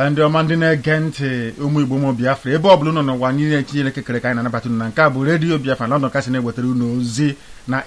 ndị ọma ndị na-ege ntị ụmụ igbo ụmụ biafra ebe ọ bụla unu n'ụwa niile etinyere ekekere ka anyị na-anabata unu na nke a bụ redio biafra london kasị na-ewetara unu ozi na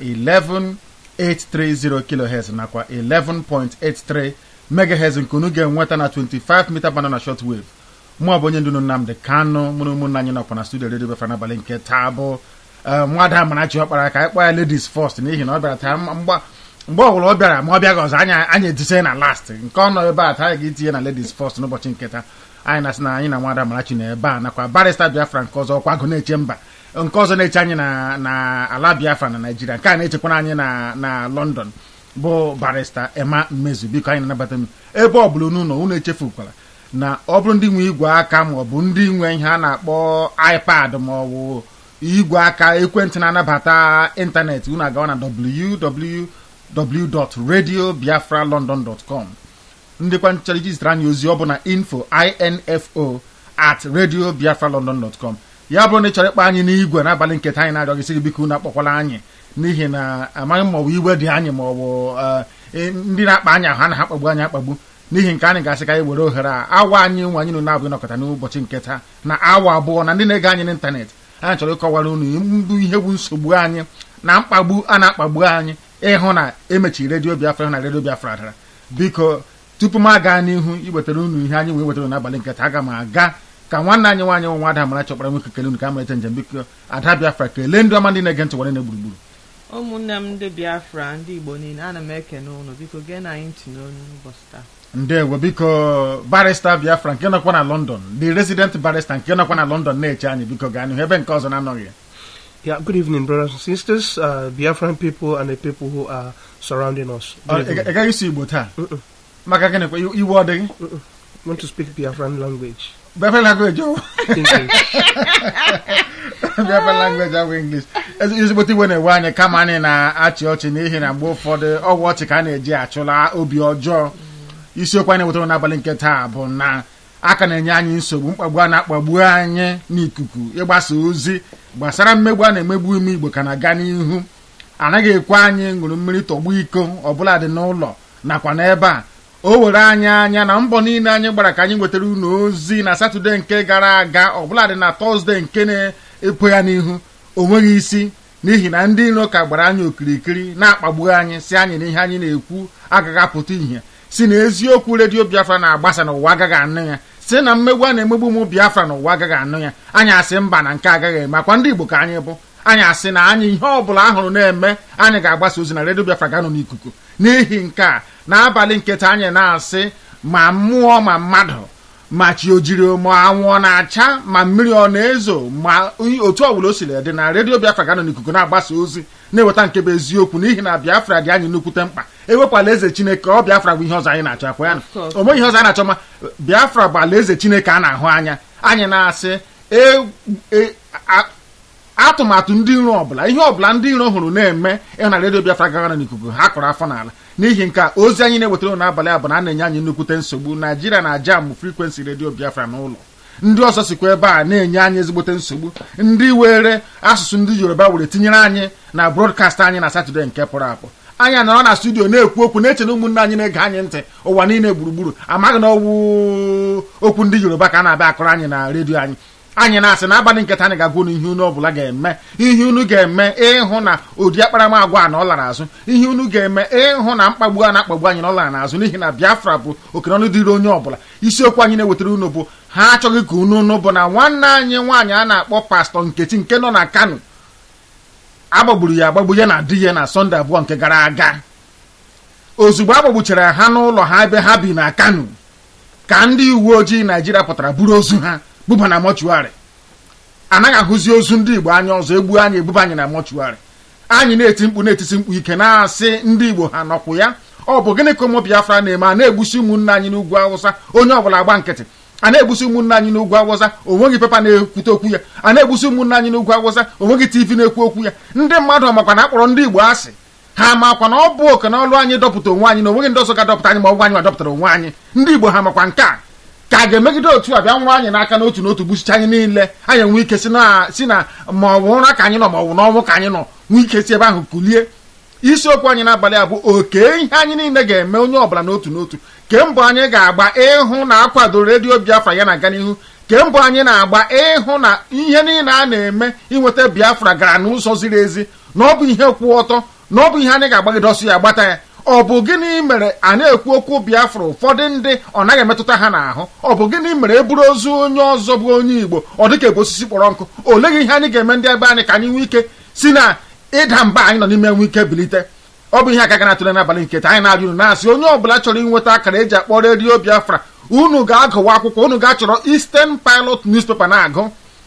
11830 kilohertz nakwa 11.83 megahertz nke unu ga-enweta na 25 mita band na short wave mụ bụ onye ndu Nnamdị Kanụ mụrụ ụmụnna anyị nọkwa na studio redio biafra n'abalị nke taa bụ nwada Amarachi ọkpara ka anyị kpọọ ya ladies first n'ihi na ọ bịara taa mgba mgbe ọbụla ọ bịara ma ọ bịaghị ọzọ anyị anyị etinye na last nke ọ nọ ebe a taa anyị ga-etinye na ladies first n'ụbọchị nketa anyị na-asị na anyị na nwada Amarachi na ebe a nakwa barista Biafra nke ọzọ ọkwa agụ na-eche mba nke ọzọ na-eche anyị na na ala Biafra na Naijiria nke a na-echekwara anyị na na London bụ barista Emma Mmezu biko anyị na-anabata m ebe ọ bụla unu nọ unu echefukwala na ọ bụrụ ndị nwe igwe aka ma ọ bụ ndị nwe ihe a na-akpọ iPad ma ọ bụ igwe aka ekwentị na-anabata ịntanetị unu agawa na www www.radiobiafralondon.com ndịkwa nchọrọ iji zitere anyị ozi ọ bụ na info info at radiobiafralondon.com ya bụrụ na ị chọrọ ịkpọ anyị n'igwe n'abalị nketa anyị na-arịọ gị biko unu akpọkwala anyị n'ihi na amaghị ma ọ bụ iwe dị anyị ma ọ bụ ndị na-akpa anyị ahụ ha na ha kpagbu anyị akpagbu n'ihi nke anyị ga-asị ka anyị were ohere a awa anyị nwe anyị na abụ ịnọkọta n'ụbọchị nketa na awa abụọ na ndị na-ege anyị n'ịntanetị anyị chọrọ ịkọwara unu mbụ ihe bụ nsogbu anyị na mkpagbu a na-akpagbu anyị ịhụ na emechiri redio biafra na redio biafra dara biko tupu m aga n'ihu iwetara unu ihe anyị wee wetara n'abalị nketa aga m aga ka nwanne anyị nwaanyị nwa Ada Amarachi ọkpara nwoke kele unu ka amalite njem biko ada biafra kelee ndị ọma ndị na-ege ntị were na gburugburu ụmụnne m ndị biafra ndị igbo niile ana m ekene ụnụ biko gee na anyị ntị n'onu ụbọchị taa ndewo biko barista biafra nke nọkwa na london the resident barista nke nọkwa na london na-eche anyị biko gaa n'ihu ebe nke ọzọ na-anọghị Yeah, good evening, brothers and sisters, uh, Biafran people and the people who are surrounding us. Good evening. ị gaghị isi igbo taa maka gịnịkwa iwe ọ dịghị I want to speak Biafran language. Biafra language ọ English. Biafra language ahụ English ezigbote iwe na-ewe anyị kama anyị na-achị ọchị n'ihi na mgbe ụfọdụ ọgwụ ọchị ka a na-eji achụla obi ọjọọ isiokwu anyị wetara n'abalị nke taa bụ na aka na-enye anyị nsogbu mkpagbu a na-akpagbu anyị n'ikuku ịgbasa ozi gbasara mmegbu a na-emegbu ime igbo ka na-aga n'ihu anaghị ekwe anyị ṅụrụ mmiri tọgbu iko ọbụla dị n'ụlọ nakwa n'ebe a o were anyị anya na mbọ niile anyị gbara ka anyị nwetara unu ozi na satọde nke gara aga ọbụla dị na tọzde nke na-epo ya n'ihu o nweghị isi n'ihi na ndị iro ka gbara anyị okirikiri na-akpagbu anyị si anyị na ihe anyị na-ekwu agaghị apụta ihe si na eziokwu redio biafra na-agbasa n'ụwa agaghị anụ ya si na mmegbu a na-emegbu ụmụ biafra n'ụwa agaghị anụ ya anyị asị mba na nke agaghị eme akwa ndị igbo ka anyị bụ anyị asị na anyị ihe ọbụla ahụrụ na-eme anyị ga-agbasa ozi na redio biafra ga-anọ n'ikuku n'ihi nke a n'abalị nketa anyị na-asị ma mmụọ ma mmadụ ma chi ojiri ma anwụ na-acha ma mmiri ọ na-ezo ma otu ọbụla o siri dị na redio biafra ga-anọ n'ikuku na-agbasa ozi na-eweta nke bụ eziokwu n'ihi na biafra dị anyị nnukwute mkpa ewepụla eze chineke ọ biafra bụ ihe ọzọ anyị na-achọ akwa ya na o nweghị ihe ọzọ anyị na-achọ ma biafra bụ ala eze chineke a na-ahụ anya anyị na-asị atụmatụ ndị iro ọbụla ihe ọbụla ndị iro hụrụ na-eme ịhụ na redio biafra gagara n'ikuku ha kụrụ afọ n'ala n'ihi nke a ozi anyị na-ewetara n'abalị a bụ na a na-enye anyị nnukwute nsogbu naijiria na jam frekwensi redio biafra n'ụlọ ndị ọzọ sikwa ebe a na-enye anyị ezigbote nsogbu ndị were asụsụ ndị yoruba were tinyere anyị na brodkast anyị na satọde nke pụrụ apụ anyị nọrọ na studio na-ekwu okwu na-eche na ụmụnne anyị na-ege anyị ntị ụwa niile gburugburu amaghị na ọwụ okwu ndị yoruba ka a na-abịa akọrọ anyị na redio anyị anyị na-asị na abalị nketa anyị ga-agwa unu ihe unu ọbụla ga-eme ihe unu ga-eme ịhụ na ụdị akparamagwa a na ọ lara azụ ihe unu ga-eme ịhụ na mkpagbu a na-akpagbu anyị na ọ lara n'azụ n'ihi na biafra bụ okenọnụ dịrị onye ọbụla isiokwu anyị na-ewetara unu bụ ha achọghị ka unu unu bụ na nwanne anyị nwaanyị a na-akpọ pastọ nkechi nke nọ na kano agbagburu ya agbagbu ya na di ya na sọnde abụọ nke gara aga ozugbo agbagbuchara ha n'ụlọ ha ebe ha bi na kano ka ndị uwe ojii naijiria pụtara buru ozu ha buba na mọchụarị anaghị ahụzi ozu ndị igbo anya ọzọ egbu anyị ebuba anyị na mọchụarị anyị na-eti mkpu na-etisi mkpu ike na-asị ndị igbo ha nọkwụ ya ọ bụ gịnị ka ụmụ biafra na-eme a na-egbusi ụmụnne anyị n'ugwu awụsa onye ọbụla agba nkịtị a na-egbusi ụmụnne anyị n'ugwu awụsa onweghị pepa na-ekwute okwu ya a na-egbusi ụmụnne anyị n'ugwu awụsa onweghị tv na-ekwu okwu ya ndị mmadụ ọmakwa na akpọrọ ndị igbo asị ha makwa na ọ bụ oke na ọlụ anyị dọpụta onwe anyị na onweghị ndị ọzọ ga-adọpụta anyị ma ọ bụ anyị ma dọpụtara onwe anyị ndị igbo ha makwa nke a ka a ga-emegide otu a bịa nwụrụ anyị n'aka n'otu n'otu gbuchicha anyị niile anyị enwe ike si na si na ma ọ bụ ụra ka anyị nọ ma ọ bụ n'ọnwụ ka anyị nọ nwee ike si ebe ahụ kulie isiokwu anyị n'abalị a bụ oke ihe anyị niile ga-eme onye ọbụla n'otu n'otu ke mbụ anyị ga-agba ịhụ na akwado redio biafra ya na-aga n'ihu ke mbụ anyị na-agba ịhụ na ihe niile a na-eme inweta biafra gara n'ụzọ ziri ezi na ọ bụ ihe kwụ ọtọ na ọ bụ ihe anyị ga-agbagide ọsọ ya gbata ya ọ bụ gịnị mere a na-ekwu okwu biafra ụfọdụ ndị ọ naghị emetụta ha n'ahụ ọ bụ gịnị mere e buru ozu onye ọzọ bụ onye igbo ọ dịka ebe osisi kpọrọ nkụ oleghị ihe anyị ga-eme ndị ebe anyị ka anyị nwee ike si na ịda mba anyị nọ n'ime nwe ike bilite ọ bụ ihe aka gara atụle n'abalị nke taa anyị na-ajụ unu na-asị onye ọbụla chọrọ inweta akara eji akpọ redio biafra unu ga-agụwa akwụkwọ unu ga-achọrọ Eastern Pilot newspaper na-agụ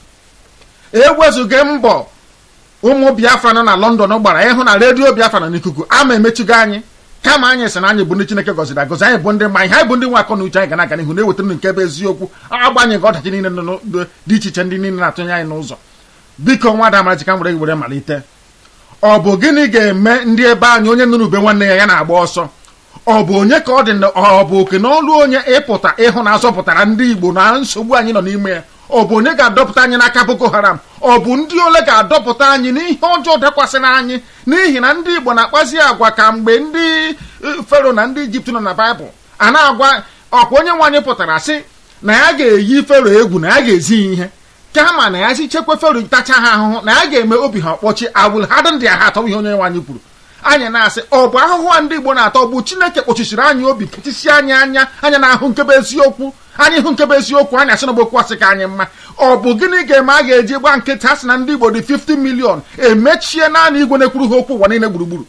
ewezụga mbọ ụmụ biafra nọ na london gbara ịhụ na redio biafra nọ n'ikuku ama emechigo anyị kama anyị sị na anyị bụ ndị chineke gọziri agọzi anyị bụ ndị mma ihe anyị bụ ndị nwe akọ na uche anyị ga na-aga n'ihu na-ewetara nke bụ eziokwu agbanyeghị ọdachi niile nọ dị iche iche ndị niile na-atụnye anyị n'ụzọ biko nwada amarachi ka m were were malite ọ bụ gịnị ga-eme ndị ebe anyị onye nụrụ ube nwanne ya ya na-agba ọsọ ọ bụ onye ka ọ dị ọ bụ oke n'ọlụ onye ịpụta ịhụ na azọpụtara ndị igbo na nsogbu anyị nọ n'ime ya ọ bụ onye ga-adọpụta anyị n'aka boko haram ọ bụ ndị ole ga-adọpụta anyị n'ihe ọjọọ dakwasịrị anyị n'ihi na ndị igbo na-akpazi agwa ka mgbe ndị fero na ndị ijipt nọ na baịbụl a na-agwa ọkwa onye nwaanyị pụtara sị na ya ga-eyi fero egwu na ya ga-ezi ihe kama na ya si chekwa fero tacha ha ahụhụ na ya ga-eme obi ha ọkpọchi awụl ha dị ndị ha atọ ihe onye nwaanyị kwuru anyị na-asị ọ bụ ahụhụ a ndị igbo na-atọ bụ chineke kpọchisiri anyị obi kechisi anyị anya anya na-ahụ nkebe eziokwu anyị hụ nkebe eziokwu anyị asị na okwu asị ka anyị mma ọ bụ gịnị ga-eme a ga-eji gba nkịtị asị na ndị igbo dị 50 milion emechie naanị igwe na-ekwuru ha okwu ụwa niile gburugburu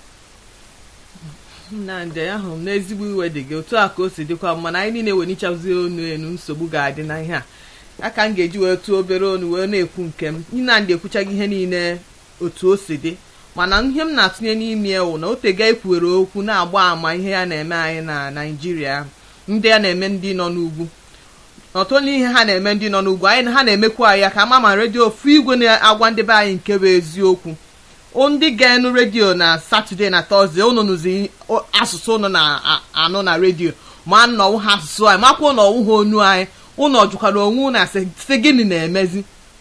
nnamdị ahụrụ m n'ezigbo iwe dị gị otu a ka o si dịkwa mana anyị niile wenichazi onu enu nsogbu ga-adị na ihe a aka m ga-eji wee tụọ obere onu wee na-ekwu nke m nnamdị ekwuchaghị ihe niile otu o si dị mana ihe m na-atụnye n'ime ewu na otega ekwuwere okwu na-agba àmà ihe ya na-eme anyị na naijiria ndị ya na-eme ndị nọ n'ugwu ọtụtụ ihe ha na-eme ndị nọ n'ugwu anyị ha na-emekwa ya ka ama ma redio ofu igwe na-agwa ndị be anyị nke bụ eziokwu ndị ga-enu redio na satọde na tọzde unu nụzi asụsụ unu na-anụ na redio ma nnọwụ ha asụsụ anyị makwa ụnọwụ ha onu anyị ụnọ jụkwara onwe unu asị gịnị na-emezi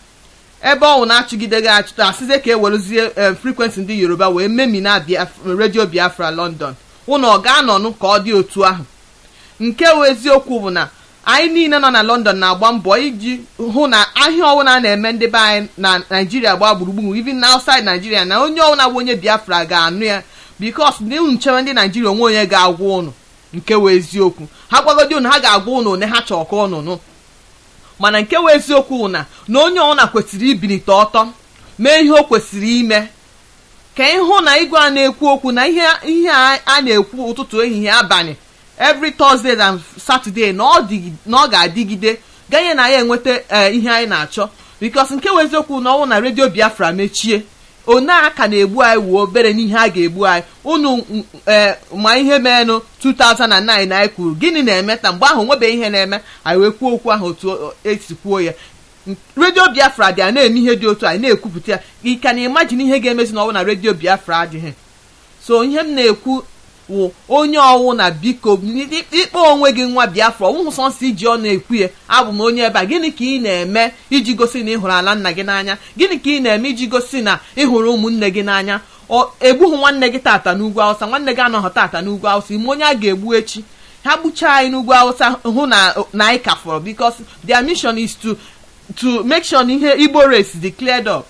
ebe ọnwụ na-achụgide gị achụta asịzie ka e werezie frekwensị ndị yoruba wee memina redio biafra london ụnụ ọ ga-anọnụ ka ọ dị otu ahụ nke wụ eziokwu bụ na anyị niile nọ na london na-agba mbọ iji hụ na ahịa ọwụna a na-eme ndị be anyị na naijiria gbaa gburugburu even na outside naijiria na onye ọwụna bụ onye biafra ga-anụ ya bikos ndị unu nchewe ndị naijiria onwe onye ga-agwa ụnụ nke wụ eziokwu ha gwagodi ụnụ ha ga-agwa ụnụ one ha chọọ ka ụnụ nụ mana nke wụ eziokwu na na onye ọbụla kwesịrị ibilite ọtọ mee ihe o kwesịrị ime ka ịhụ na igwe a na-ekwu okwu na ihe ihe a na-ekwu ụtụtụ ehihie abalị every Thursday na Saturday na ọ ga-adịgide ganye na ya enweta ihe anyị na-achọ bikos nke wụ eziokwu na ọnwụ na redio Biafra mechie one aka na-egbu anyị wuo obere n'ihe a ga-egbu anyị unu ma ihe meenụ 2009 anyị kwuru gịnị na-eme ta mgbe ahụ nwebeghị ihe na-eme anyị wee kwuo okwu ahụ otu esi kwuo ya redio biafra dị a na-eme ihe dị otu anyị na-ekwupụta ya ị ka na imajin ihe ga-emezi n'ọnwụ na redio biafra adịghị so ihe m na-ekwu wụ onye ọwụ na biko ịkpọ onwe gị nwa biafra ọwụhụ sọnsọ iji ọ na-ekwu ya abụ m onye ebe a gịnị ka ị na-eme iji gosi na ị hụrụ ala nna gị n'anya gịnị ka ị na-eme iji gosi na ị hụrụ ụmụnne gị n'anya egbughị nwanne gị tata n'ugwu awụsa nwanne gị anọghị tata n'ugwu awụsa ime onye a ga-egbu echi ha gbuchaa anyị n'ugwu awụsa hụ na na anyị ka fọrọ because their mission is to to make sure na ihe igbo race dị cleared up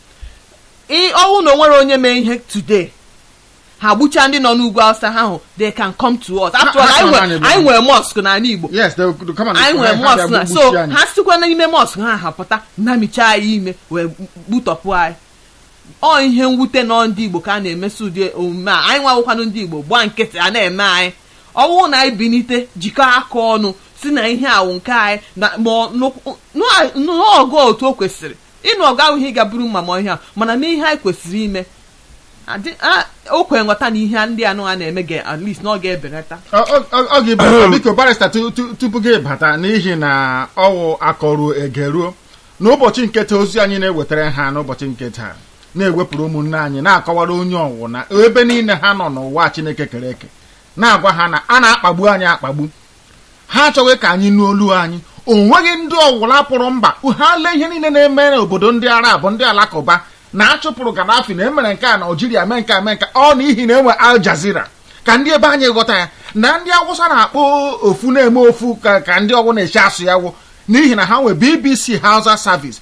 ọnwụ na onwere onye mee ihe today ha gbuchaa ndị nọ n'ugwu awụsa ha hụ they can come to us after all anyị nwere mosque n'ala igbo anyị nwere mosque na so ha sikwa n'ime mosque ha hapụta nnamicha anyị ime wee gbutọpụ anyị ọ ihe mwute nọ ndị igbo ka a na-emesi ụdị omume a anyị nwawụkwanụ ndị igbo gbaa nkịtị a na-eme anyị ọwụ na anyị binite jikọ aka ọnụ si na ihe awụ nke anyị n'ọgụ otu o kwesịrị ịnụ ọgụ ahụ ihe ga-bụrụ mma ma ihe a mana mee ihe anyị kwesịrị ime o kwere nghọta na ihe ndị anụ a na-eme ga at least na ọ ga-ebelata ọ ga-ebelata biko barista tupu gị bata n'ihi na ọwụ akọruo egeruo n'ụbọchị nketa ozi anyị na-ewetara ha n'ụbọchị nketa na-ewepụrụ ụmụnne anyị na-akọwara onye ọwụ na ebe niile ha nọ n'ụwa chineke kere eke na-agwa ha na a na-akpagbu anyị akpagbu ha achọghị ka anyị nụ olu anyị o nweghị ndị ọwụla pụrụ mba ha lee ihe niile na-eme n'obodo ndị arab ndị alakụba na achụpụrụ Gaddafi na emere nke a na Algeria mee nke a mee nke a, ọ n'ihi na enwe Al Jazeera ka ndị ebe anyị ghọta ya na ndị awụsa na-akpọ ofu na-eme ofu ka ka ndị ọgwụ na-eche asụ ya wụ n'ihi na ha nwe BBC Hausa Service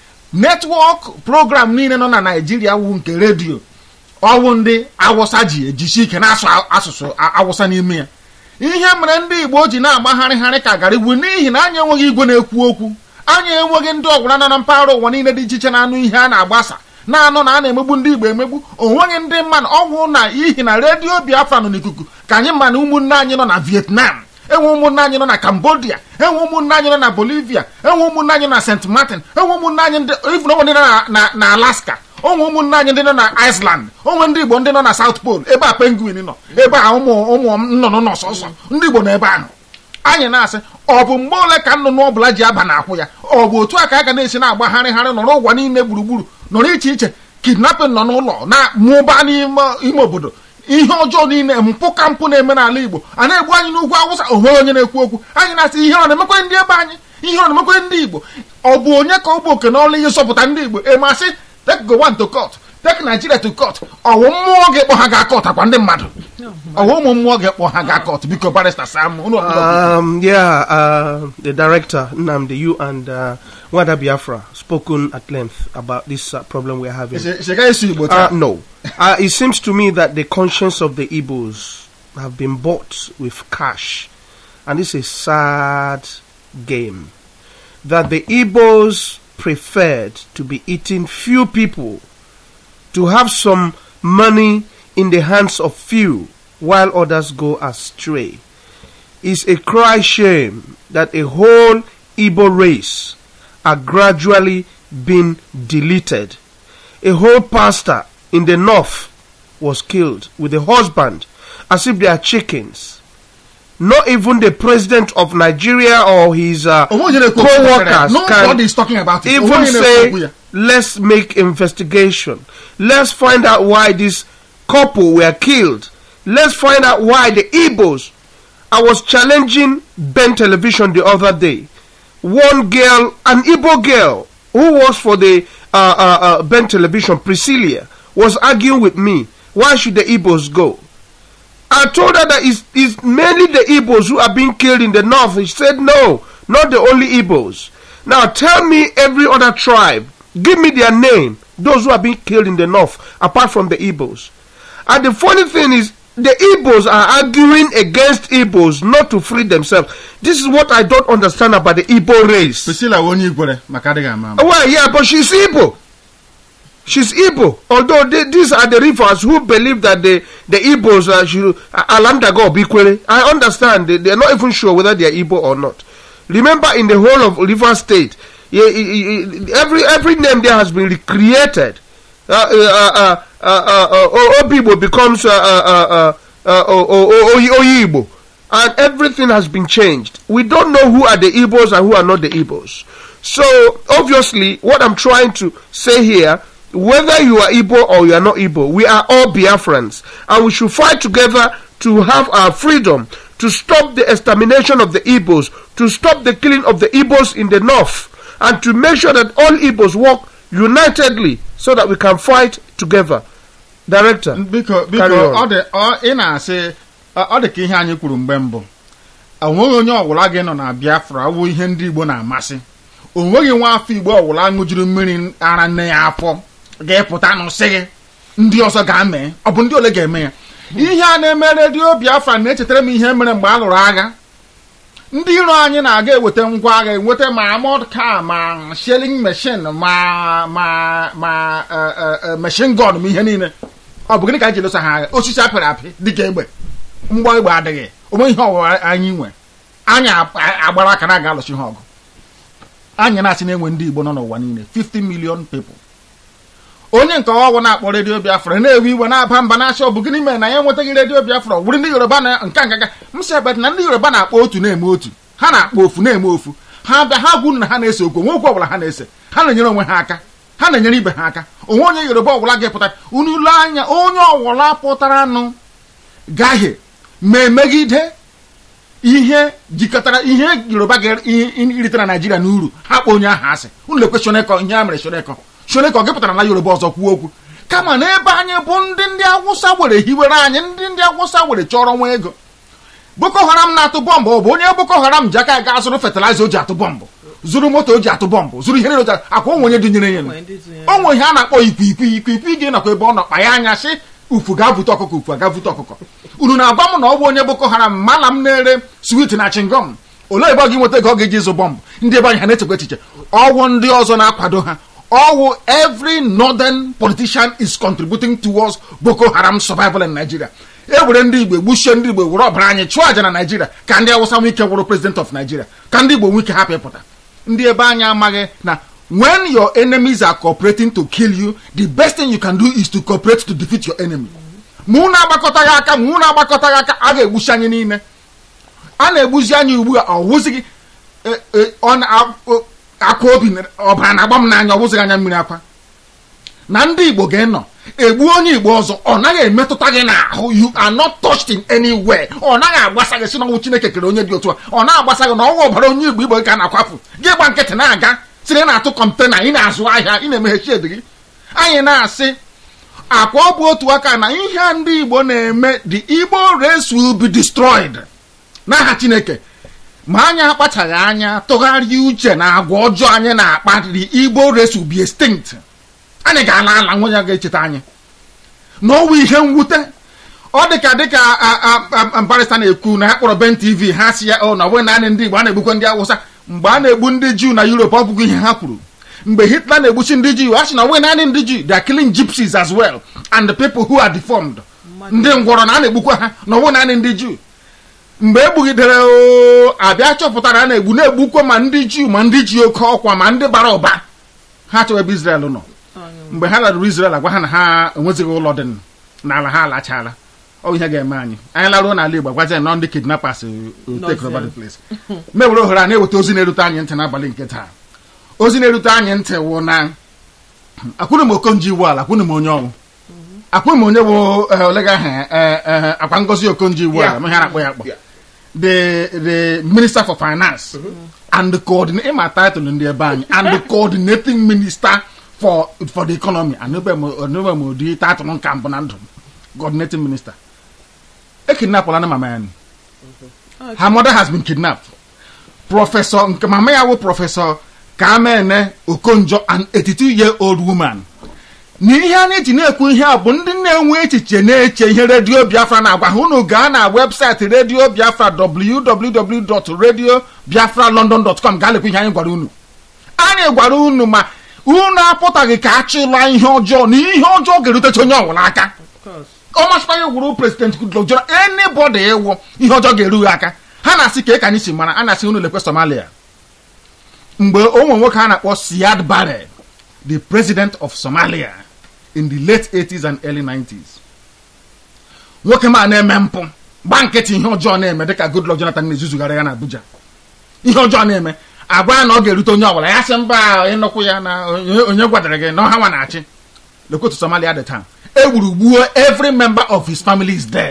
netwọk program niile nọ na naijiria wu nke redio ọwụ ndị awụsa ji ejisi ike na-asụ asụsụ a- awụsa n'ime ya ihe mere ndị igbo ji na-agbagharịgharị ka gara igwu n'ihi na anyị enweghị igwe na-ekwu okwu anyị enweghị ndị ọgwụra nọ na mpaghara ụwa niile dị iche iche na-anụ ihe a na-agbasa na-anụ na a na-emegbu ndị igbo emegbu onweghị ndị mmadụ ọgwụ na ihi na redio biafra nọ n'ikuku ka anyị ma na ụmụnne anyị nọ na vietnam enwe ụmụnne anyị nọ na cambodia enwe ụmụnne anyị nọ na bolivia enwe ụmụnne anyị na st martin enwe ụmụnne anyị ndị even onwe ndị nọ na- na- na alaska onwe ụmụnne anyị ndị nọ na iceland onwe ndị igbo ndị nọ na south pole ebe a penguin nọ ebe a ụmụ ụmụ nnụnụ nọ sọsọ ndị igbo nọ ebe ahụ anyị na-asị ọ bụ mgbe ole ka nnụnụ ọbụla ji aba n'akwụ ya ọ bụ otu a ka a ga na-esi na-agbagharịgharị nọrọ ụwa niile gburugburu nọrọ iche iche kidnapping nọ n'ụlọ na mụba n'ime ime obodo ihe ọjọọ niile mpụ ka mpụ na-eme n'ala igbo a na-egbu anyị n'ugwu awụsa onwe onye na-ekwu okwu anyị na-asị ihe ọ na-emekwe ndị ebe anyị ihe ọ na-emekwe ndị igbo ọ bụ onye ka ọ bụ oke n'ọlụ ihe zọpụta ndị igbo emasị take Gowon to court take Nigeria to court ọwụ mmụọ ga-ekpọ ha ga court akwa ndị mmadụ ọwụ ụmụ mmụọ ga-ekpọ ha ga court biko barista Sam unu ọbụla Um, yeah, uh, the director, Nnamdi, you and uh, Wada Biafra spoken at length about this uh, problem we're having. Shega esi igbo Uh, taa no. Uh, it seems to me that the conscience of the Igbos have been bought with cash. And this is a sad game. That the Igbos preferred to be eating few people, to have some money in the hands of few, while others go astray. It's a cry shame that a whole Igbo race are gradually being deleted a whole pastor in the north was killed with a husband as if they are chickens. Not even the president of Nigeria or his uh, onwe onye na-ekwu okwu co-workers nobody can is talking about it even Onwe onye na-ekwu okwu say, ya. let's make investigation. Let's find out why this couple were killed. Let's find out why the Igbos. I was challenging Ben Television the other day. One girl, an Igbo girl, who was for the uh, uh, uh, Ben Television, Priscilla, was arguing with me. Why should the Igbos go? I told her that it's, it's mainly the Igbos who are being killed in the north. She said, no, not the only Igbos. Now tell me every other tribe. Give me their name. Those who are being killed in the north, apart from the Igbos. And the funny thing is, the Igbos are arguing against Igbos not to free themselves. This is what I don't understand about the Igbo race. Priscilla wụ onye igwere maka adịghị ama ama Well, yeah, but she's Igbo. She's Igbo. Although they, these are the rivers who believe that the, the Igbos uh, should uh, Alanda go Bikwere. I understand. They, they're not even sure whether they're Igbo or not. Remember, in the whole of River State, yeah, i- i- i- every every name there has been recreated. Uh, uh, uh, uh, uh, uh, uh, Obibo becomes uh, uh, uh, uh, uh, O- O- O- Oyi- Oyibo. And everything has been changed. We don't know who are the Igbos and who are not the Igbos. So, obviously, what I'm trying to say here, whether you are Igbo or you are not Igbo, we are all Biafrans. And we should fight together to have our freedom, to stop the extermination of the Igbos, to stop the killing of the Igbos in the north, and to make sure that all Igbos work unitedly so that we can fight together. Director. biko biko Carry on. ọ dị ọ- ị na-asị ọ ọ dị ka ihe anyị kwuru mgbe mbụ onweghị onye ọbụla gị nọ na biafra wụ ihe ndị igbo na-amasị onweghị nwa afọ igbo ọbụla ṅụjuru mmiri ara nne ya afọ ga-epụta n'ụsị gị ndị ọzọ ga-ame ọ bụ ndị ole ga-eme ya ihe a na-eme redio biafra na-echetara m ihe mere mgbe a lụrụ agha ndị iro anyị na-aga eweta ngwa agha enweta ma amod ka ma shelling machine ma ma ma eh, eh, eh, machine gun ma ihe niile ọ bụ gịnị ka anyị ji lụsa ha agha osisi apịrị apị dịka egbe mgba egbe adịghị onwe ihe ọwụwa anyị nwe anyị a- agbara aka na aga alụsi ha ọgụ anyị na-asị na-enwe ndị igbo nọ n'ụwa niile 50 million people onye nke ọwụ na-akpọ redio biafra na-ewe iwe na-aba mba na-asị ọ bụ gịnị mere na ya enwetaghị redio biafra ọ bụrụ ndị yoruba na nka nka m si ebe na ndị yoruba na-akpọ otu na-eme otu ha na-akpọ ofu na-eme ofu ha bịa ha gwuru na ha na-ese okwu onwe okwu ọbụla ha na-ese ha na-enyere onwe ha aka ha na-enyere ibe ha aka onwe onye yoruba ọbụla ga-epụta unu ile anya onye ọbụla pụtara nụ gaghị ma emegide ihe jikọtara ihe yoruba ga-erite na naijiria n'uru ha kpọ onye ahụ asị unu lekwe shonekọ ihe a mere shonekọ chone ka ọ gị pụtara na yoruba ọzọ kwuo okwu kama na ebe anyị bụ ndị ndị awụsa were hiwere anyị ndị ndị awụsa were chọrọ nwa ego boko haram na-atụ bọmbụ ọ bụ onye boko haram ji aka ya gaa zụrụ fatịlaịza o ji atụ bọmbụ zụrụ moto o ji atụ bọmbụ zụrụ ihe niile o ji atụ- akwa onwe onye dịnyere ya Onwe ndị dụnyere. onwe ihe a na-akpọ ikwiikwi ikwiikwi gị nakwa ebe ọ nọ kpa ya anya sị ufu ga-avụta ọkụkọ ufu aga-avụta ọkụkọ unu na-agwa m na ọ bụ onye boko haram mala m na-ere swit na chingom olee ebe ọ ga-enweta ego ọ ga-eji ịzụ bọmbụ ndị ebe anyị ha na-echekwa echiche ọwụ ndị ọzọ na-akwado ha ọwụ every northern politician is contributing towards boko haram survival in nigeria e were ndị igbo gbuchie ndị igbo were ọbara anyị chụọ aja na naijiria ka ndị awụsa nwee ike wụrụ president of nigeria ka ndị igbo nwee ike hapụ ịpụta ndị ebe anyị amaghị na when your enemies are cooperating to kill you the best thing you can do is to cooperate to defeat your enemy ma unu agbakọtaghị aka ma unu agbakọtaghị aka a ga-egbuchi anyị niile a na-egbuzi anyị ugbu a ọ wụzighị e- e- ọ na- o- akwa obi na- ọbara na-agba m n'anya ọ wụzighị anya mmiri akwa na ndị igbo ga-enọ egbu onye igbo ọzọ ọ naghị emetụta gị n'ahụ you are not touched in anywhere ọ naghị agbasa gị si n'ọnwụ chineke kere onye dị otu a ọ na-agbasa gị na ọnwa ọbara onye igbo igbo ka a na-akwapụ gị gba nkịtị na-aga siri na-atụ kọntena ị na-azụ ahịa ị na-emeghe shed gị anyị na-asị akwa ọ bụ otu aka na ihe a ndị igbo na-eme the igbo race will be destroyed n'aha chineke ma anyị akpachaghị anya tụgharịa uche na agwa ọjọọ anyị na-akpa the igbo race will be extinct anyị ga-ala ala nwa ya ga-echeta anyị n'ọnwa ihe mwute ọ dịka dịka a- a- a- barịsta na-ekwu na ha kpọrọ ben tv ha si ya o na ọ bụghị naanị ndị igbo a na-egbukwa ndị awụsa mgbe a na-egbu ndị juu na europe ọ bụghị ihe ha kwuru mgbe hitler na-egbuchi ndị juu a sị na ọ bụghị naanị ndị juu they are killing gypsies as well and the people who are deformed ndị ngwọrọ na a na-egbukwa ha na ọ bụghị naanị ndị juu mgbe egbugidere o abịa chọpụtara a na-egbu na-egbukwa ma ndị juu ma ndị ji oke ọkwa ma ndị bara ụba ha chọrọ ebe israel nọ mgbe ha larụrụ israel agwa ha na ha enwezighị ụlọ dị n'ala ha alachala ọ bụ ihe ga-eme anyị anyị laruo n'ala igbo gwazi anyị nọ ndị kidnappers will take over the place mewere ohere a na-eweta ozi na-erute anyị ntị n'abalị nke taa ozi na-erute anyị ntị wụ na akwụrụ m okonji iwu ala akwụrụ m onye ọnwụ akwụrụ m onye bụ eh, olega ahụ akwa ngozi okonji iwu ala Yeah. ma ihe a na-akpọ ya akpọ Yeah. the the minister for finance and the coordinating my title ndị ebe anyị and the coordinating minister for for the economy anụbe m anụbe m ụdị title nka mbụ na ndụ m coordinating minister ekidnapụla na mama ya ni. her mother has been kidnapped prọfesọ nke mama ya wụ prọfesọ kamene okonjo an 82 year old woman na ihe a na-eji na-ekwu ihe a bụ ndị na-enwe echiche na-eche ihe redio biafra na-agwa ha unu gaa na webụsaịtị redio biafra www.radiobiafralondon.com gaa lekwa ihe anyị gwara unu anyị gwara unu ma unu apụtaghị ka achịla ihe ọjọọ na ihe ọjọọ ga-erutecha onye ọbụla aka ọ masịkwa ya gwuru prezident goodluck jonathan anybody ịwụ ihe ọjọọ ga-eru ya aka ha na-asị ka ị ka anyị si mara a na-asị unu lekwe somalia mgbe onwe nwoke a na-akpọ siad barre the president of somalia in the late 80s and early 90s nwoke ma na-eme mpụ gba nkịtị ihe ọjọọ na-eme dịka goodluck jonathan na-ezuzugharị ya na abuja ihe ọjọọ na-eme agwa ya na ọ ga-erute onye ọbụla ya sị mba ịnụkwụ ya na onye onye gwadara gị na ọha nwa na-achị lekwetu somalia the time e gburu gbuo every member of his family is dead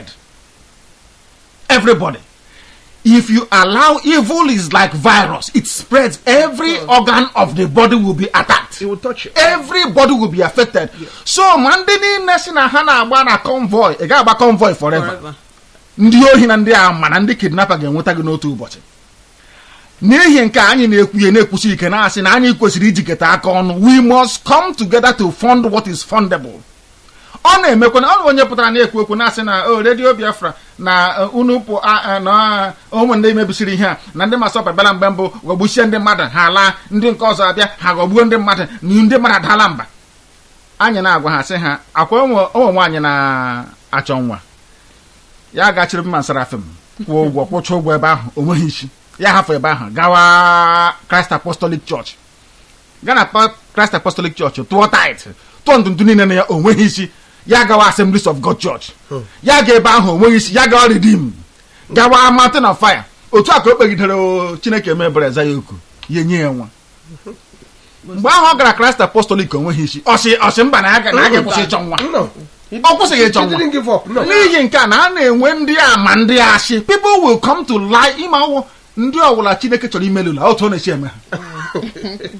everybody if you allow evil is like virus it spreads every organ of the body will be attacked It will touch you. everybody will be affected so ma ndị niile si na ha na-agba na convoy ị ga-agba convoy forever Forever. ndị ohi na ndị a ma na ndị kidnapper ga-enweta gị n'otu ụbọchị n'ihi nke a, anyị na-ekwuye na-ekwusi ike na-asị na anyị kwesịrị ijikọta aka ọnụ we must come together to fund what is fundable ọ na-emekwa na ọ bụ onye pụtara na-ekwu okwu na-asị na o redio biafra na uh, unu pụ a- a- na uh, ụmụ ndị mebisiri ihe a na ndị masọpa bịara mgbe mbụ ghọgbuchie ndị mmadụ ha laa ndị nke ọzọ abịa ha ghọgbuo ndị mmadụ na ndị mmadụ adaala mba anyị na-agwa ha sị ha akwa ụmụ ụmụ nwaanyị na-achọ nwa ya gachiri mma nsarafim kwụọ ụgwọ kwụcha ụgwọ ebe ahụ o nweghị isi ya hafụ ebe ahụ gawa Christ Apostolic Church gaa na Pa- Christ Apostolic Church tụọ tait tụọ ntụntụ niile na ya o nweghị isi ya gawa Assemblies of God Church ya ga ebe ahụ o nweghị isi ya gawa Redeem gawa Mountain of Fire otu a ka o kpegidere o Chineke mebere eza ya oku ya nye ya nwa mgbe ahụ ọ gara Christ Apostolic o nweghị isi ọsị ọsị mba na ya ga- na ya ga-ekwụsị ịchọ nwa No. ọ kwụsịghị ịchọ He nwa didn't give up. No. n'ihi nke a na a na-enwe ndị ama ndị asị people will come to lie ịma ọwụ ndị ọwụla chineke chọrọ imelụla otu ọ na-esi eme ha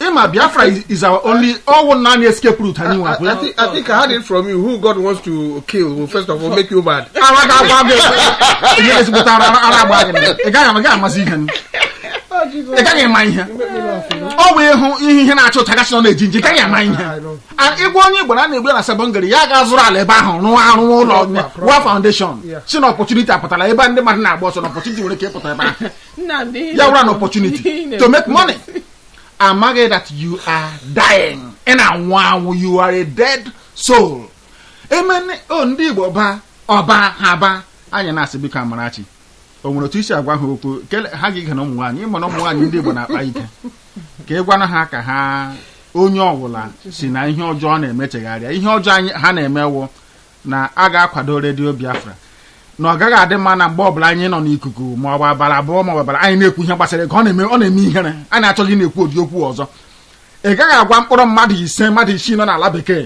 ịma biafra is- is our only ọwụ naanị escape route anyị I, nwapụ I, think, I think I heard it from you. Who God wants to kill will first of all make you mad. ara ga agwa gị ihe ezigbote ara ara agba gị ị gaghị ama- ị gaghị amasị ihe ị gaghị ama ihe ọ bụ ịhụ ihe ihe na-achụ ụta gasị nọ na-eji nji ị gaghị ama ihe A- ịgwa onye igbo na a na-egbu ya na sebọngịrị ya ga zụrụ ala ebe ahụ rụọ arụwa ụlọ rụọ foundation si na ọpọchuniti apụtara ebe ndị mmadụ na-agba ọsọ na ọpọchuniti nwere ike ịpụta ebe ahụ Nnamdi, ihe ya wụrụ an na-ekwu- opportunity ihe to make na-ekwu- money amaghị that you are dying ị na-anwụ anwụ you are a dead soul emene o ndị igbo ba ọba ha ba anyị na-asị biko amarachi o nwere otu isi agwa ha okwu kele ha ga-ige na ụmụ nwaanyị ịma na ụmụ nwaanyị ndị igbo na-akpa ike ka ị gwana ha ka ha onye ọbụla si na ihe ọjọọ na-emechegharịa ihe ọjọọ anyị ha na-emewo na a ga-akwado redio biafra na ọ gaghị adị mma na mgbe ọbụla anyị nọ n'ikuku ma ọ bụ abalị abụọ ma ọ bụ abalị anyị na-ekwu ihe gbasara ego ọ na-eme ọ na-eme ihere anyị achọghị na-ekwu ụdị okwu ọzọ ị gaghị agwa mkpụrụ mmadụ ise mmadụ isii nọ n'ala bekee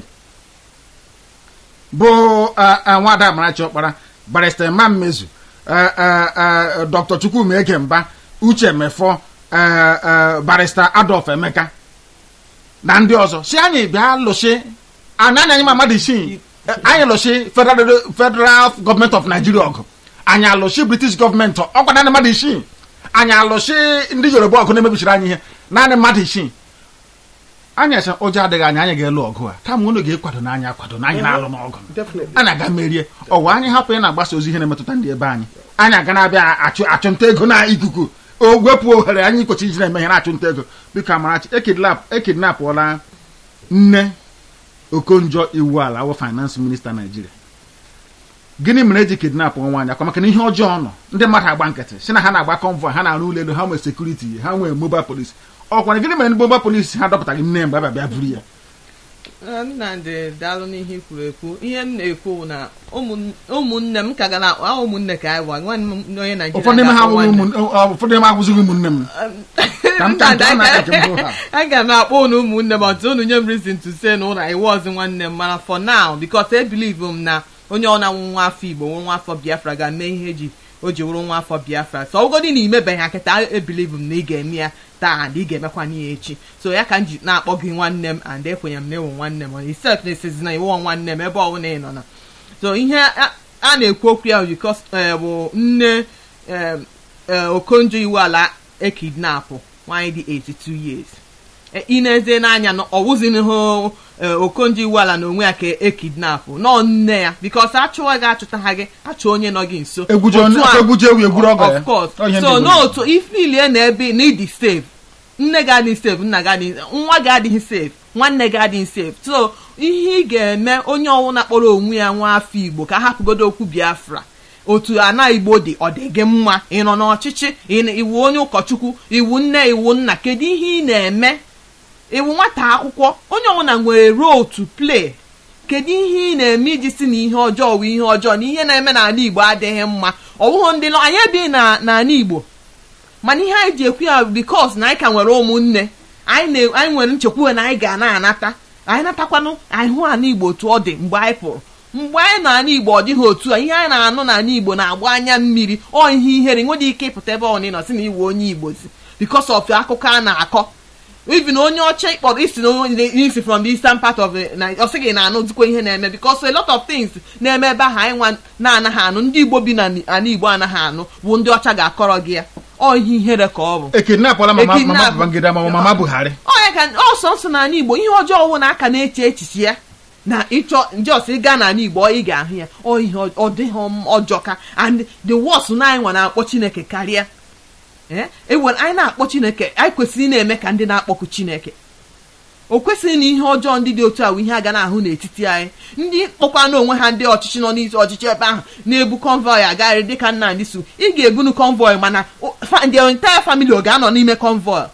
bụ eh, eh, nwada amarachi ọkpara barista ma mmezu eh, eh, eh, dr chukwuma egemba uche mefọ eh, eh, barista adolf emeka na ndị ọzọ si anyị bịa lụsị anaghị anyị ma mmadụ isii Eh, anyị lụsị federal federal gọọmenti of nigeria ọgụ anyị alụsị british gọọmenti ọkwa naanị mmadụ isii anyị alụsị ndị yoruba ọgụ na-emebichiri anyị ihe naanị mmadụ isii anyị ese ụjọ adịghị anyị anyị ga-elu ọgụ a kama unu ga-ekwado na anyị akwado na anyị na-alụ n'ọgụ Definitely. anyị aga merie ọwa anyị hapụ ị na-agbasa ozi ihe na-emetụta ndị ebe anyị anyị aga na-abịa achụ achụnta ego na ikuku o wepụ ohere anyị kwechi iji na-eme ihe na-achụnta ego biko amarachi ekidnap ekidnapụọla nne okonjo iwu ala awụ finance minista naijiria gịnị mere eji kidnap nwaanyị akwa maka na ihe ọjọọ nọ ndị mmadụ agba nkịtị si na ha na-agba convoy ha na-arụ ụlọ elu ha nwee sekuriti ha nwee mobile police ọkwa gịnị mere ndị mobile police ha dọpụtaghị nne mgbe a bịa buru ya Eh, Nnamdi daalụ n'ihe i kwuru ekwu ihe m na-ekwu bụ na ụmụn- ụmụnne m ka ga na ah, ụmụnne ka anyị gwa nwanne m onye Naijiria ụfọdụ n'ime ha ga-akpọ abụghị nwanne. ụmụ- ọ, ụfọdụ n'ime ha abụzighị ụmụnne m Ka m- ka m- ka m na-aka ka m bụrụ ha. aga m akpọ unu ụmụnne m ọtụ unu nye m reason to say na ụlọ iwu ọzọ nwanne m mana for now because I believe m na onye ọ na-anwụ nwa afọ igbo nwụrụ nwa afọ biafra ga-eme ihe eji o ji wụrụ nwa afọ biafra so ọgodi na imebeghị ha kịta ebilive m na ị ga-eme ya taa and ị ga-emekwa ya echi so ya ka m ji na-akpọ gị nwanne m and ekwenye m na ewu nwanne m isef na esizi na iwu nwanne m ebe ọbụla ị nọ na so ihe a a na-ekwu okwu ya because eh, bụ nne eh, eh, okonjo iwu ala ekidnapụ nwaanyị dị 82 years E- ị na-eze n'anya na ọwụzini hụ okonjo iwu ala na onwe ya ka ekidnapụ nọ nne ya bikos achụwa gị achụta ha gị achụ onye nọ gị nso egwuje Otu onye a- egwuje ewu egwuru ọgọ ya of course Ọ ihe ndị so Igbo n'otu ifilie na ebe na ịdị safe nne gị adịghị safe nna gị adịghị nwa gị adịghị safe nwanne gị adịghị safe so ihe ị ga-eme onye ọwụna kpọrọ onwe ya nwa afọ igbo ka hapụgodo okwu biafra otu ana igbo dị ọ dị gị mma ị nọ n'ọchịchị ị na- iwu onye ụkọchukwu iwu nne iwu nna kedu ihe ị na-eme iwu nwata akwụkwọ onye ọbụla nwere role to play kedu ihe ị na-eme iji si na ihe ọjọọ wụ ihe ọjọọ na ihe na-eme n'ala igbo adịghị mma ọwụghụ ndị nọ anyị ebighị na n'ala igbo mana ihe anyị ji ekwu ya bikos na anyị ka nwere ụmụnne anyị na- anyị nwere nchekwuwe na anyị ga na-anata anyị natakwanụ anyị hụ ala igbo otu ọ dị mgbe anyị pụrụ mgbe anyị na ala igbo ọ dịghị otu a ihe anyị na-anụ n'ala igbo na-agba anya mmiri ọ ihe ihere nwere ike ịpụta ebe ọ nọ si na iwe onye igbo si bikos of akụkọ a na-akọ even onye ọcha ịkpọrọ isi na onye isi from the eastern part of the na ọ sịghị na anụ dịkwa ihe na-eme because a lot of things na-eme ebe ahụ anyị nwa na-anaghị anụ ndị igbo bi na ala igbo anaghị anụ bụ ndị ọcha ga-akọrọ gị ya ọ ihe ihere ka ọ bụ ekidnapụla mama Ekidnap. mama babangida ma mama buhari onye ka ọsọ nsọ n'ala igbo ihe ọjọọ ọwụ na aka na-eche echichi ya na ịchọ njọs ịga n'ala igbo ọ ị ga-ahụ ya ọ ihe ọ- ọ dịghị m ọjọọ ka and the worst na anyị nwa na-akpọ chineke karịa ee ewere anyị na-akpọ chineke anyị kwesịrị ị na-eme ka ndị na-akpọku chineke o kwesịghị na ihe ọjọọ ndị dị otu a bụ ihe a ga na-ahụ n'etiti anyị ndị kpọkwa n'onwe ha ndị ọchịchị nọ n'isi ọchịchị ebe ahụ na-ebu convoy agagharị dịka nna ndị su ị ga-ebunu convoy mana o- fa- the entire family ọ ga-anọ n'ime convoy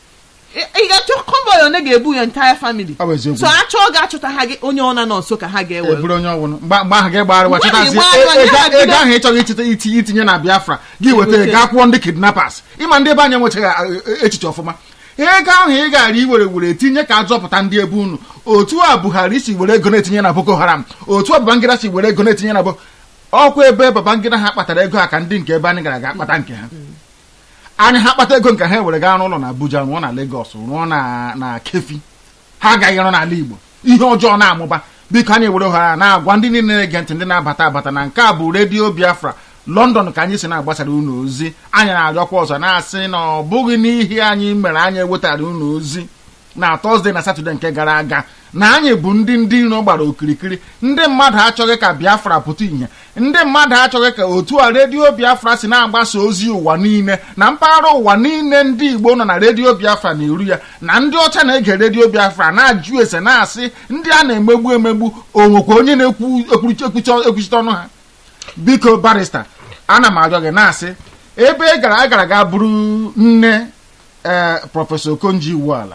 ị ị ga-achọ convoy one ga-ebu ya entire family Ọ bụ eziokwu. so achọọ ga-achọta ha gị onye ọ nọ nso ka ha ga-ewe eburu onye ọbụla mgbe mgbe ahụ gị gbara Mgbe wachitazi ahụ ị gbara, ego ya ego bido- ahụ ịchọghị ichite itinye itinye na biafra gị weta weta. gaa kwụọ ndị kidnappers ịma ndị ebe anyị enwechaghị eh, echiche ọfụma ego ahụ ị gara iwere were tinye ka azọpụta ndị ebe unu otu a buhari si were ego na-etinye na boko haram otu a babangida si were ego na-etinye na boko ọkwa ebe babangida ha kpatara ego ha ka ndị nke ebe anyị gara ga akpata nke ha anyị ha kpata ego nke ha were gaa n'ụlọ na abuja rụọ na legos rụọ na na kefi ha agaghị ịrụ n'ala igbo ihe ọjọọ na-amụba biko anyị were ohere a na-agwa ndị niile na-ege ntị ndị na-abata abata na nke a bụ redio biafra london ka anyị si na-agbasara unu ozi anyị na-arịọkwa ọzọ na-asị na ọ bụghị n'ihi anyị mere anyị ewetara unu ozi na tọzdee na satọde nke gara aga na anyị bụ ndị ndị iro gbara okirikiri ndị mmadụ achọghị ka biafra pụta ìhè ndị mmadụ achọghị ka otu a redio biafra si na-agbasa ozi ụwa niile na mpaghara ụwa niile ndị igbo nọ na redio biafra na iru ya na ndị ọcha na-ege redio biafra na-ajụ ese na-asị ndị a na-emegbu emegbu onwekwa onye na-ekwu ekwuchite ọnụ ha biko barista ana m arịọ gị na-asị ebe ị gara agara ga bụrụ nne ee prọfesọ okonji iwu ala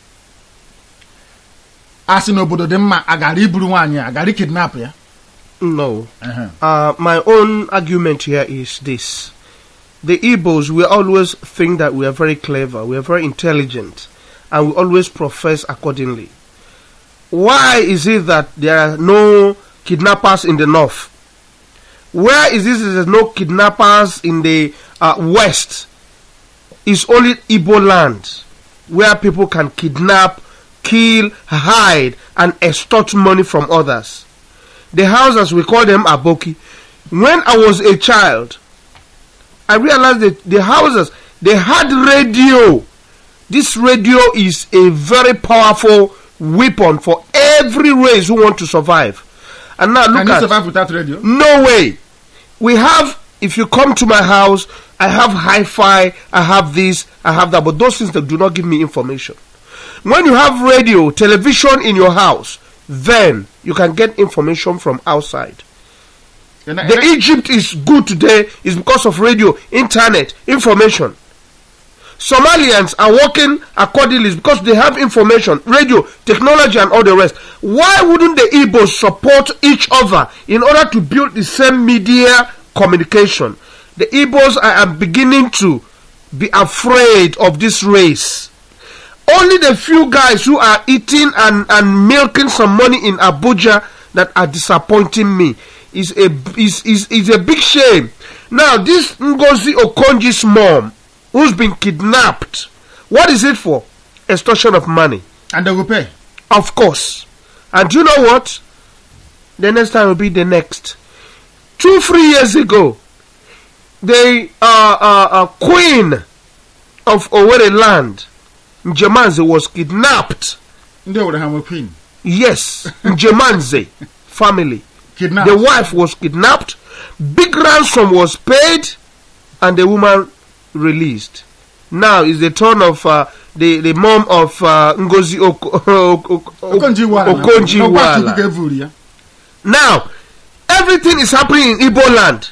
a sị n'obodo dị mma agara iburu nwaanyị agara kidnap ya No. Ehe. Uh, my own argument here is this. The Igbos, we always think that we are very clever, we are very intelligent, and we always profess accordingly. Why is it that there are no kidnappers in the north? Where is this there's no kidnappers in the uh, west? It's only Igbo land where people can kidnap, kill, hide, and extort money from others the houses we call them aboki when i was a child i realized that the houses they had radio this radio is a very powerful weapon for every race who want to survive and now Can look you at survive without radio? no way. We have, if you come to my house, I have hi fi, I have this, I have that, but those things that do not give me information. When you have radio, television in your house, then you can get information from outside. Ị na- The ị na- Egypt is good today is because of radio, internet, information. Somalians are working accordingly because they have information, radio, technology, and all the rest. Why wouldn't the Igbos support each other in order to build the same media communication? The Igbos I am beginning to be afraid of this race. Only the few guys who are eating and, and milking some money in Abuja that are disappointing me is a is, is, is a big shame. Now this Ngozi Okonji's mom, who's been kidnapped, what is it for? Extortion of money, and they will pay. of course. And you know what? The next time will be the next. Two three years ago, the uh, uh, uh, queen of Owerri land, Njemanze, was kidnapped. ndị owere ha nwe queen Yes, Njemanze family. kidnap The wife was kidnapped, big ransom was paid, and the woman released. Now is the turn of uh, the the mom of uh, Ngozi Oko- Oko- okonji iwala Okonji Iweala. ka evuru ya Now, everything is happening in Igbo land.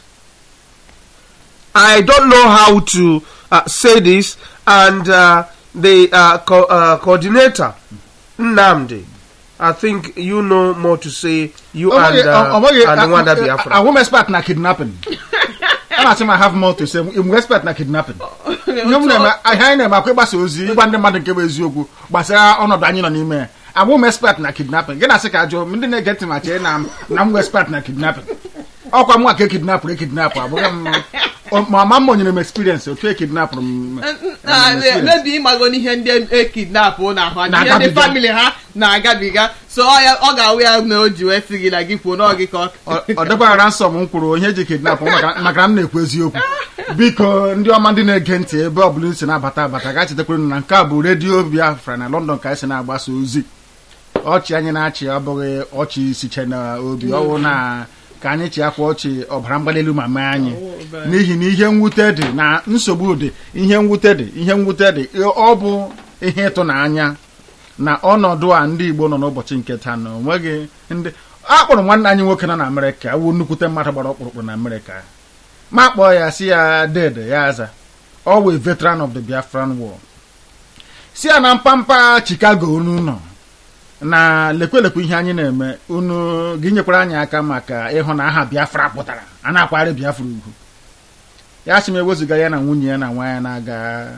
I don't know how to uh, say this, and uh, the uh, co- uh, coordinator, Nnamdi, I think you know more to say. You Ọ bụghị- and, uh, ọ bụghị- and the one that a- Biafra. a- a woman expert na kidnapping a na-asị m I have more to say m expert na kidnapping ihe m na-eme ihe anyị na-eme akwa ịgbasa ozi ịgwa ndị mmadụ nke bụ eziokwu gbasara ọnọdụ anyị nọ n'ime ya abụ m expert na kidnapping gị na-asị ka ajụọ m ndị na-ege ntị ma chee na m na m bụ expert na kidnapping ọkwa m nwa ka ekidnapụrụ ekidnapụ abụghị m ọ- ma ma m onyere m experience otu ekidnapụrụ m na m experience. mebi ịmago n'ihe ndị ekidnap na-ahụ anya ihe ndị Na-agabiga. famili ha na-agabiga so ọ ya- ọ ga-awụ ya na o ji wee sị gị na gị kwuo na ọ gị ka ọ ọ ọ dịkwara ransom m kwuru ihe eji kidnap m maka maka na m na-ekwu eziokwu biko ndị ọma ndị na-ege ntị ebe ọ bụla si na-abata abata ga chetakwara unu na nke a bụ redio biafra na london ka anyị si na-agbasa ozi ọchị anyị na-achị abụghị ọchị siche na obi ọwụ na ka anyị chị akwa ọchị ọbara mgbali elu ma mee anyị n'ihi na ihe mwute dị na nsogbu dị ihe mwute dị ihe mwute dị ọ bụ ihe ịtụnanya na ọnọdụ a ndị igbo nọ n'ụbọchị nke taa na onweghị ndị akpọrọ nwanne anyị nwoke nọ na amerịka wụ nnukwute mmadụ gbara ọkpụrụkpụ na amerịka ma kpọọ ya si ya dede ya aza ọ wụ a veteran of the biafran war si ya na mpampa chicago unu nọ na lekwelekwe ihe anyị na-eme unu gị nyekwara anyị aka maka ịhụ na aha biafra pụtara a na-akwagharị biafra ugwu ya sị m ewezuga ya na nwunye ya na nwa ya na-aga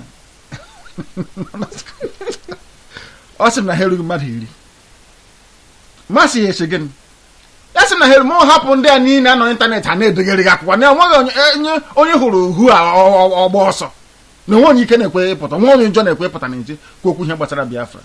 ọ sị m na ha erughị mmadụ iri masị ya eche gịnị ya sị m na ha eru ma ọ hapụ ndị a niile anọ n'ịntanetị a na-edegharị gị akwụkwọ na enweghị onye onye- onye hụrụ uhu a ọ- ọ- ọgba ọsọ na onwe onye ike na-ekwe ịpụta nwa onye njọ na-ekwe ịpụta n'ezi kwuo okwu ihe gbasara biafra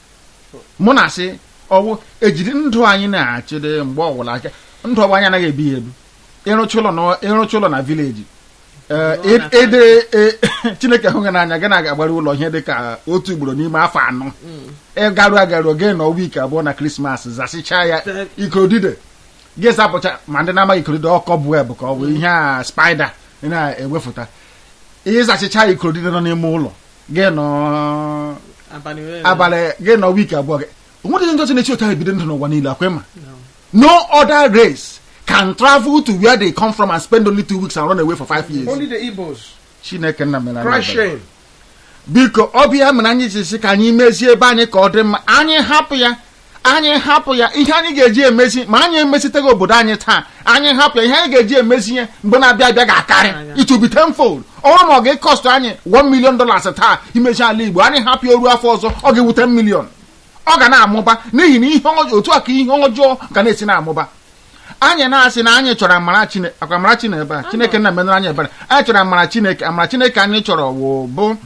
mụ na asị ọwụ ejiri ndụ anyị na-achịde mgbe ọwụla aka ndụ ọgba anyị anaghị ebi ya ebi ịrụcha ụlọ na ịrụcha ụlọ na vileji ee, Ụlọ na ede e- chineke hụ gị n'anya gị na-agbara ụlọ ihe dị ka otu ugboro n'ime afọ anọ ịgarụ agarụ oge nọ wiiki abụọ na krismas zasịchaa ya Te- ikodide gị zapụcha ma ndị na-amaghị ikodide ọkọ bụ bụ ka ọ bụ ihe a spaida na-ewefụta ịzachicha ikodide nọ n'ime ụlọ gị nọ abalị ole na- abalị gị nọ wiiki abụọ gị onwedịghị ndị ọzọ na-echi otu ahụ ebido ndụ n'ụwa niile akwa ma No. no other race can travel to where they come from and spend only two weeks and run away for five years Only the Igbos. chineke nna mere anyị Cry ebere. shame. biko ọ bụ ya mere anyị ji sị ka anyị mezie ebe anyị ka ọ dị mma anyị hapụ ya anyị hapụ ya ihe anyị ga-eji emezi ma anyị emesiteghị obodo anyị taa anyị hapụ ya ihe anyị ga-eji emezi ihe mgbe na-abịa abịa ga-akarị Anya. it will be tenfold ọnwụ ma ọ ga-ekọstụ anyị 1 million dollars taa imezi ala igbo anyị hapụ ya oru afọ ọzọ ọ ga-ewu 10 million ọ ga na-amụba n'ihi na ihe ọjọọ otu a ka ihe ọjọọ ga na-esi na-amụba anyị na-asị na anyị chọrọ amara chineke akwa amara chineke ebe a chineke na menụrụ anyị ebere anyị chọrọ amara chineke amara chineke anyị chọrọ wụ bụ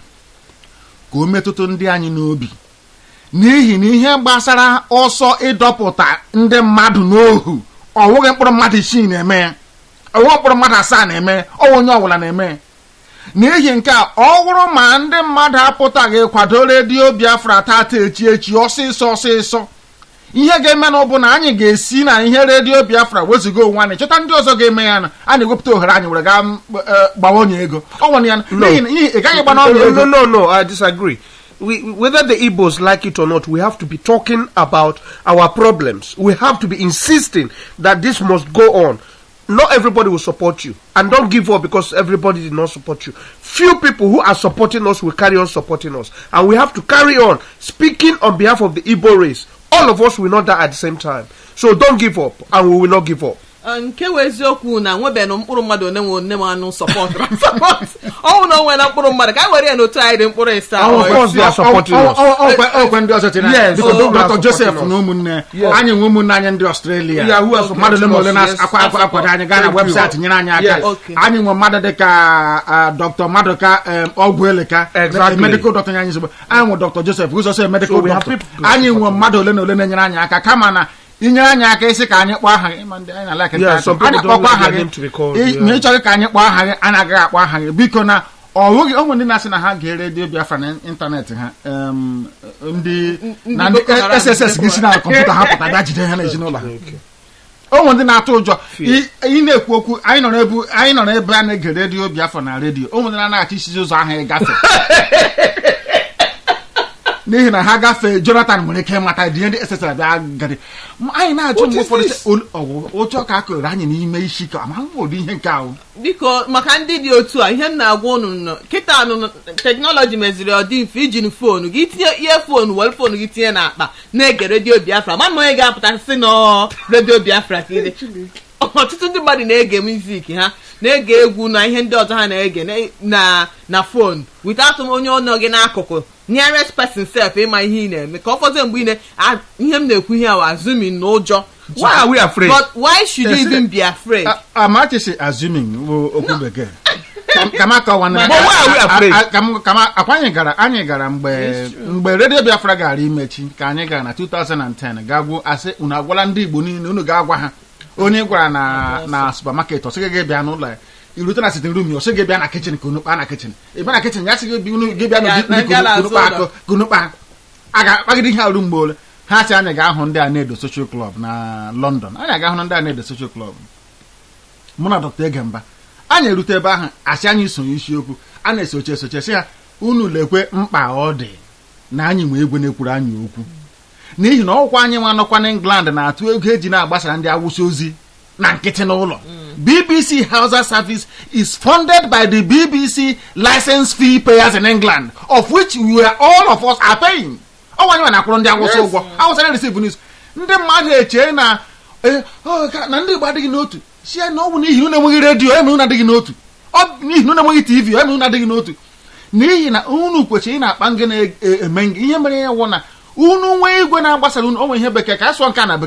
ka o metụtụ ndị anyị n'obi n'ihi na ihe gbasara ọsọ ịdọpụta ndị mmadụ n'ohu ọwụghị mkpụrụ mmadụ isii na-eme ya ọwụghị mkpụrụ mmadụ asaa na-eme ya ọwụ onye ọbụla na-eme ya n'ihi nke a ọ bụrụ ma ndị mmadụ apụtaghị kwado redio biafra tata echi echi ọsịsọ ọsịsọ ihe ga-eme na ọ bụ na anyị ga-esi na ihe redio biafra wezuga onwe anyị chọta ndị ọzọ ga-eme ya na a na-ewepụta ohere anyị were gaa eh, gbawa onye ego ọ nwere ya n'ihi na ị gaghị gba No, n'ọnya no, ego no, no, no, I disagree. We, whether the Igbos like it or not, we have to be talking about our problems. We have to be insisting that this must go on. Not everybody will support you. And don't give up because everybody did not support you. Few people who are supporting us will carry on supporting us. And we have to carry on speaking on behalf of the Igbo race. All of us will not die at the same time. So don't give up, and we will not give up. Ọ, nke wụ eziokwu na nwebeghị mkpụrụ mmadụ one nwe one m anụ sọpọtụrụ ọnwụ na onwe na mkpụrụ mmadụ ka anyị were ya n'otu anyị dị mkpụrụ ịsa Ọ- Of course they are supporting ọ- us. ọ- ọ- ọkwe- ọkwe ndị ọzọ tinye Yes, biko oh, they are dr supporting joseph us. na ụmụnne Yes. anyị nwe ụmụnne anyị ndị ọstrelia Yeah, who are mmadụ ole ma ole supporting us, yes. na-akwa akwa akwado anyị gaa na Thank you. webụsaịtị nyere anyị aka Yes. Okay. anyị nwe mmadụ dịka ah, dr maduka em, ọgwụ eleka Exactly. medical doctor nye anyị nsogbu anyị nwe dr joseph ụzọsọ medical So we have doctor people- anyị nwe mmadụ ole na ole na-enyere anyị aka kama na inyere anyị aka isi ka anyị kpọọ aha gị ma ndị anyị na-alike Yeah, anyị some people don't kpọkwa like aha their gị name to be called, ị- yeah. ma ị chọghị ka anyị kpọọ aha gị anyị agaghị akpọ aha gị biko na ọnweghị onwe ndị na-asị na ha ga redio biafra na ịntanetị ha em, ndị na Ndị Boko ndị Haram sss gị si na kọmputa ha pụta bịa jide ha n'ezinụlọ ha onwe ndị na-atụ ụjọ ị ị na-ekwu okwu anyị nọ n'ebe anyị nọ n'ebe a na-ege redio biafra na redio onwe ndị na-anaghị isizi ụzọ ahụ ịgafe n'ihi na ha gafee jonathan nwere ike ịmata dị ihe ndị ss bịa gari Ma anyị na-ajụ mgbe ụfọdụ sị, "Ol- ọ bụ ụjọ ka a kụrụ anyị n'ime isi ka ma ụdị ihe nke ahụ biko maka ndị dị otu a ihe m na-agwa unu nọ kịta nụ teknọlọji meziri ọ dị mfe iji foonu gị tinye ihe foonu were foonu gị tinye n'akpa na-ege redio biafra ma ma onye ga-apụta sị nọ redio biafra ka ide ọtụtụ ndị mmadụ na-ege mizik ha na-ege egwu na ihe ndị ọzọ ha na-ege na- na na foonu without onye ọnọ gị n'akụkụ nearest person sef ịma ihe ị na-eme ka ọ fọzie mgbe ị na a- ihe m na-ekwu ihe ahụ azụmin na ụjọ Why are we afraid? but why should you Yes, even be afraid A- amachisi assuming bụ okwu bekee Ka- ka m akọwa na- But why are we afraid? A- a- ka m- ka m- akwa anyị gara anyị gara mgbe mgbe redio biafra gara imechi ka anyị gara na 2010 gagwu asị unu agwala ndị igbo niile unu ga-agwa ha onye gwara na na supermarket ọ sịghị gị bịa n'ụlọ ya irute na sitin rum ya ọ sịghị gị bịa na kichin ka unu kpaa na kichin ị bịa na kichin ya sịghị gị unu gị bịa Ya, n'ụdị na ndị ndị a ka unu na-azụ kpaa ụlọ. akụ ka unu kpaa a ga-akpagide ihe arụ mgbe ole ha sị anyị ga-ahụ ndị a na-edo social club na london anyị aga-ahụ ndị a na-edo social club mụ na dr egemba anyị erute ebe ahụ asị anyị sonye isiokwu a na-esoche esoche sị ya unu lekwe mkpa ọ dị na anyị nwee egwe na-ekwuru anyị okwu n'ihi na ọkwa anyị nwa nọkwa n'england na-atụ ego eji na-agbasara ndị awụsa ozi na nkịtị n'ụlọ bbc hausa service is funded by the bbc license fee payers in england of which we are all of us are paying ọnwa anyị nwa na-akwụrụ ndị awụsa Yes. ụgwọ awụsa na-receive news ndị mmadụ eche na eh, ọ, ka- na ndị igbo adịghị n'otu si ya na ọ bụ n'ihi unu enweghị redio eme unu adịghị n'otu ọ bụ n'ihi na unu enweghị tv eme unu adịghị n'otu n'ihi na unu kwesịrị ị na-akpa ngị na-eme ngị ihe mere ya wụ na unu nwee igwe na-agbasara unu onwe ihe bekee ka a sụọ nke a na bekee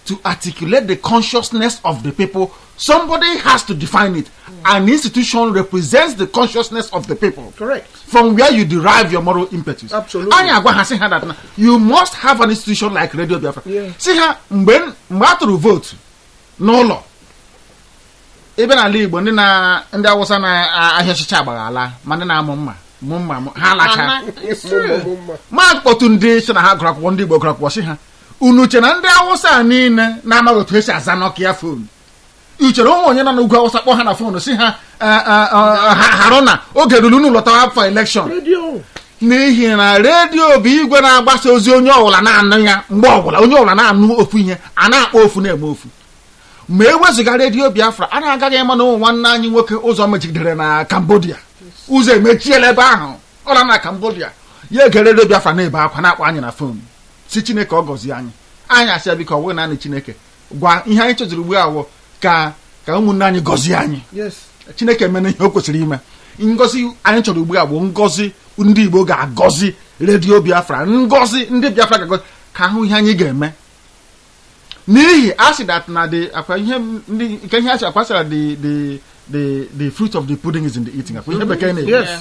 to articulate the consciousness of the people somebody has to define it an institution represents the consciousness of the people Correct. from where you derive your moral impetus Absolutely. anyị agwa ha sị ha that na you must have an institution like radio biafra Yeah. si ha mgbe mgbe a tụrụ vootu n'ụlọ ebe n'ala igbo ndị na ndị awụsa na-ahịa ọchịchị agbaghala ma ndị na-amụ mma mụ mma mụ- ha lacha ma kpọtụ ndị si na ha gụrụ akwụkwọ ndị igbo gụrụ akwụkwọ si ha unu che na ndị awụsa a niile na-amaghị otu esi aza nọkịa fon uchere ụmụ onye nọ n'ugwu awụsa kpọ ha na fon si ha "Eh, eh, eh, ha- harụ na oge ruru unu lọtawa afọ elekshọn Radio. n'ihi na redio bụ igwe na-agbasa ozi onye ọbụla na-anụ ya mgbe ọbụla onye ọbụla na-anụ ofu ihe a na-akpọ ofu na-eme ofu ma ewezụga redio biafra a na-agaghị ịma na ụmụ nwanne anyị nwoke ụzọ mechigidere na cambodia ụzọ emechiela ebe ahụ ọla na cambodia ya ege redio biafra na-ebe akwa na-akpọ anyị na fon si chineke ọ gọzie anyị anyị asị ya biko ọ bụghị naanị chineke gwa ihe anyị chọziri ugbu a wụ ka ka ụmụnne anyị gọzie anyị Yes. chineke mena ihe o kwesịrị ime ngozi anyị chọrọ ugbu a bụ ngozi ndị igbo ga-agọzi redio biafra ngozi ndị biafra ga-agọzi ka ahụ ihe anyị ga-eme n'ihi asị that na the akwa ihe ndị nke ihe asị akwa sịra the the the the fruit of the pudding is in the eating akwa ihe bekee na-ekwu Yes.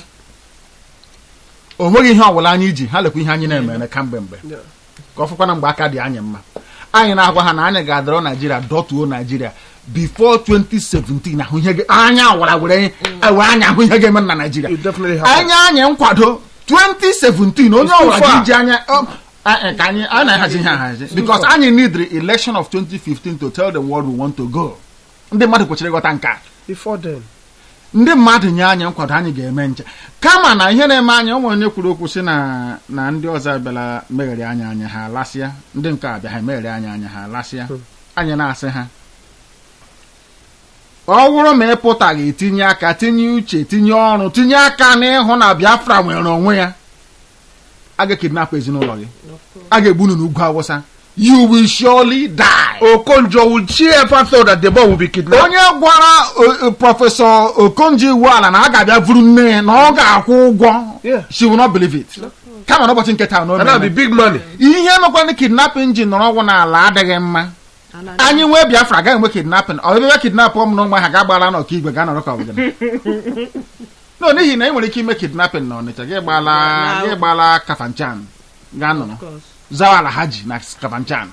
o nweghị ihe ọbụla anyị ji ha lekwa ihe anyị na-eme kamgbe mgbe Yeah. ka ọ fụkwana mgbe aka dị anyị mma anyị na-agwa ha na anyị ga-adọrọ naijiria dọtuo naijiria before 2017 ahụ ihe ga- anya wara were were anya ahụ ihe ga-eme na naijiria You definitely have anya anyị nkwado 2017 onye It's too ọbụla far. ga-eji anya um, a- a- ka anyị a na-ahazi ihe ahazi because anyị need the election of 2015 to tell the world we want to go ndị mmadụ kwesịrị ịghọta nke a Before then. ndị mmadụ nye anyị nkwado anyị ga-eme nche kama na ihe na-eme anya ụmụ onye kwuru okwu si na na ndị ọzọ abịala meghere anya anya ha lasịa ndị nke abịa ha meghere anya anya ha lasịa anyị na-asị ha ọ bụrụ ma ị pụtaghị etinye aka tinye uche tinye ọrụ tinye aka n'ịhụ na biafra nwere onwe ya a ga-ekidnapụ ezinụlọ gị a ga-egbu unu n'ugwu awụsa you will surely die Okonjo, would she ever thought that the boy would be kidnapped? onye gwara o- o- prọfesọ okonji iwu ala na a ga-abịa vuru nne ya na ọ ga-akwụ ụgwọ Yeah. she will not believe it kama n'ụbọchị nke taa na o And that'll be mere. big money. ihe mekwana kidnapping ji nọrọ ọgwụ n'ala adịghị mma anyị nwee biafra agaghị enwe kidnapping ọ ebe kidnap ụmụ na ụmụ ha ga-agbara n'ọka igwe ga nọrọ ka ọbụgana no n'ihi na ị nwere ike ime kidnapping na ọnịcha gị gbala Na- gị gbala kafanchan gaa nọrọ Of course. zawala haji na kafanchan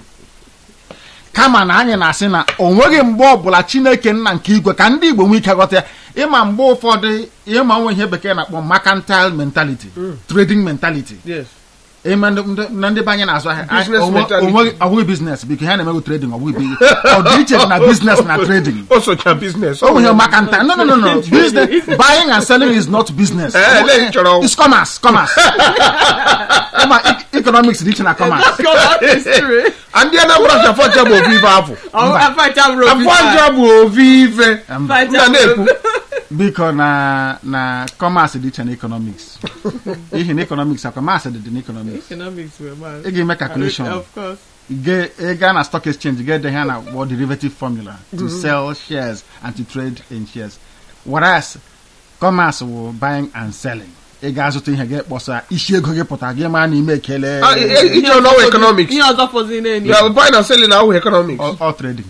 kama na anyị na-asị na o nweghị mgbe ọbụla chineke nna nke igwe ka ndị igbo nwee ike ghọta ya ịma mgbe ụfọdụ ịma nwe ihe bekee na-akpọ mercantile mentality trading mentality Yes. ịma ndị- ndị- na ndị be anyị na-azụ ahịa Business o nwe- mentality. o nweghị- ọ bụghị biznes biko ha na-emego trading ọ bụghị bi- ọ dị iche dị na biznes na trading Also, your business. o nwere mercantile no no no no business buying and selling is not business Eh, they chọrọ- it's commerce commerce ịma e- economics dị iche na commerce It's true. And the Anambra Afọnja bụ ofu ife afọ. Ọ- afacha bụrụ obi Afọnja bụ ofu ife. Afacha Nna na-ekwu. biko na na commerce dị iche na economics ihi na economics akwa maasị dị dị na economics Economics were bad. ị ga-eme calculation Of course. Ge- ị gaa na stock exchange get ihe na what derivative formula to sell shares and to trade in shares whereas commerce wụ buying and selling ị ga-azụta ihe gị kpọsa isi ego gị pụtara gị maa na ime ekele Ah, eh, eh, Ije ọnọwụ economics. Ihe ọzọ fọzi n'elu. You are buying and selling ahụ economics. all all trading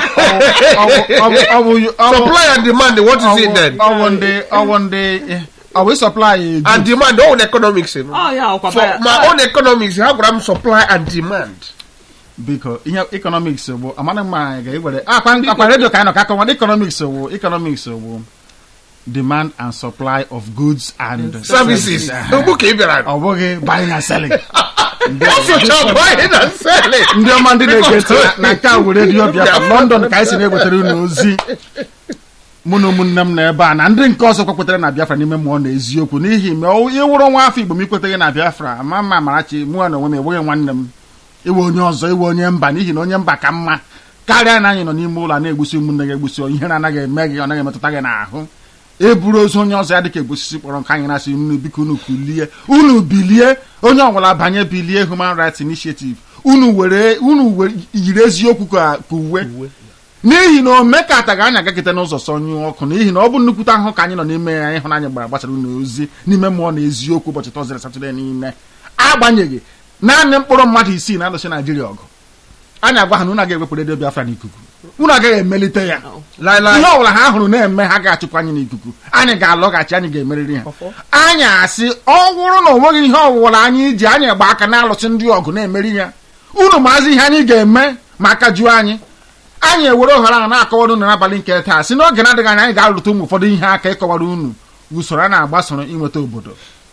Ọ bụ- ọ bụ- ọ bụ- ọ bụ- Supply and demand, what is it then? ọ bụ ndị ọ bụ ndị eh, ọ bụ supply And demand, own economics. you know. Ọ ya ọkwa For baya- my own economics, ha gwara m supply and demand. biko ihe economics bụ amana mma anyị ga-ewere akwa akwa redio ka anyị nọ ka akọwa economics bụ economics bụ demand and supply of goods and Services. Eh, Ugbu ka ị bịara. ọ bụghị buying and selling Ọsụcha buying and selling. ndị ọma ndị na-ege ntị na- na nke a wụ redio biafra london ka anyị si na-ewetara unu ozi mụ na ụmụnne m na ebe a na ndị nke ọzọ kwekwetere na biafra n'ime mmụọ na eziokwu n'ihi ma ọ- ịwụrụ nwa afọ igbo m ikweteghị na biafra ma mma amarachi mụọ na onwe m enweghị nwanne m iwe onye ọzọ iwe onye mba n'ihi na onye mba ka mma karịa na anyị nọ n'ime ụlọ a na-egbusi ụmụnne gị egbusi ihe na-anaghị eme gị ọ naghị emetụta gị n'ahụ eburu ozu onye ọzọ ya dịka egbusisi kpọrọ nke anyị na-asị unu biko unu kulie unu bilie onye ọbụla banye bilie human rights initiative unu were unu were yiri eziokwu ka ka uwe n'ihi na omekataghị anyị agagide n'ụzọ sọnyụ ọkụ n'ihi na ọ bụ nnukwute ahụ ka anyị nọ n'ime ya ịhụnanya gbara gbasara unu ozi n'ime mmụọ na eziokwu ụbọchị tọzdee satọde niile agbanyeghị naanị mkpụrụ mmadụ isii na-alụsị naijiria ọgụ anyị agwa ha na unu agaghị ewepụ redio biafra n'ikuku unu agaghị emelite ya Lailai. ihe ọbụla ha hụrụ na-eme ha ga-achụpụ anyị n'ikuku anyị ga-alọghachi anyị ga-emeriri ha anyị asị ọ bụrụ na o nweghị ihe ọwụwara anyị ji anyị gba aka na-alụsị ndị ọgụ na-emeri ya unu maazị ihe anyị ga-eme ma aka juo anyị anyị ewere ohere ahụ na-akọwara unu n'abalị nke taa si n'oge na-adịghị anya anyị ga-alụta ụmụ ụfọdụ ihe aka ịkọwara unu usoro a na-agbasoro inweta obodo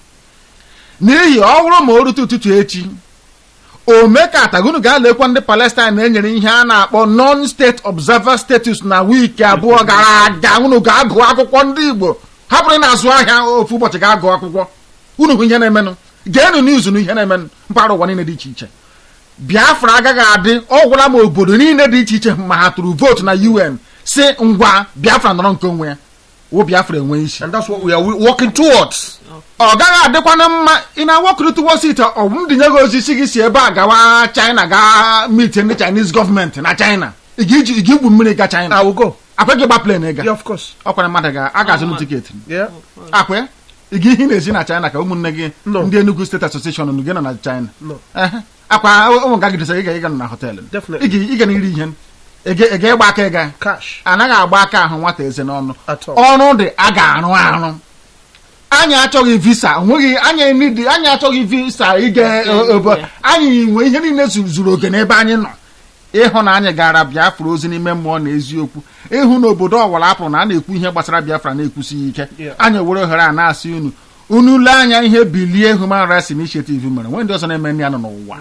n'ihi ọ bụrụ ma o rute ụtụtụ echi omekata unu ga-alekwa ndị palestine na-enyere ihe a na-akpọ non-state observer status na wiiki abụọ gara aga unu ga-agụ akwụkwọ ndị igbo hapụrụ na-azụ ahịa ofu ụbọchị ga-agụ akwụkwọ unu hụ ihe na-emenụ geenụ n'izu na ihe na-emenụ mpaghara ụwa niile dị iche iche biafra agaghị adị ọgwụla ma obodo niile dị iche iche ma ha tụrụ vootu na un si ngwa biafra nọrọ nke onwe ya wụ biafra enwe isi And that's what we are wi- working towards. ọ gaghị adịkwana mma ị na-awakọrịta wosit ọ bụ m dinye gị ozi si gị si ebe a gawa china gaa mit ndị chinese gọọmenti na china ị ga-iji ị ga-igwu mmiri ga china I will go. akwa gị gba plen ịga Yeah, of course. ọkwara mmadụ ga a ga-azụ m tiketi Yeah. akwa ya? ị ga ihe ị na-ezi na china ka ụmụnne gị No. ndị enugu steeti asosieshọn unu gị nọ na china No. Ehe. akwa ụmụ ga gidesa ị ga ịga nọ na họteelụ Definitely. ị ga- ị ga na iri ihe ị ga ị ga ịgba aka ịga Cash. anaghị agba aka ahụ nwata eze n'ọnụ At all. ọrụ dị a ga-arụ arụ anyị achọghị visa onweghị anyị nidi anyị achọghị visa ịga ebe anyị nwe ihe niile zu- zuru oke n'ebe anyị nọ ịhụ na anyị gara biafra ozi n'ime mmụọ na eziokwu ịhụ na obodo ọwara apụrụ na a na-ekwu ihe gbasara biafra na-ekwusighị ike Yeah. anyị were ohere a na-asị unu unu lee anya ihe bilie human rights initiative mere nwee ndị ọzọ na-eme ndị ya nọ n'ụwa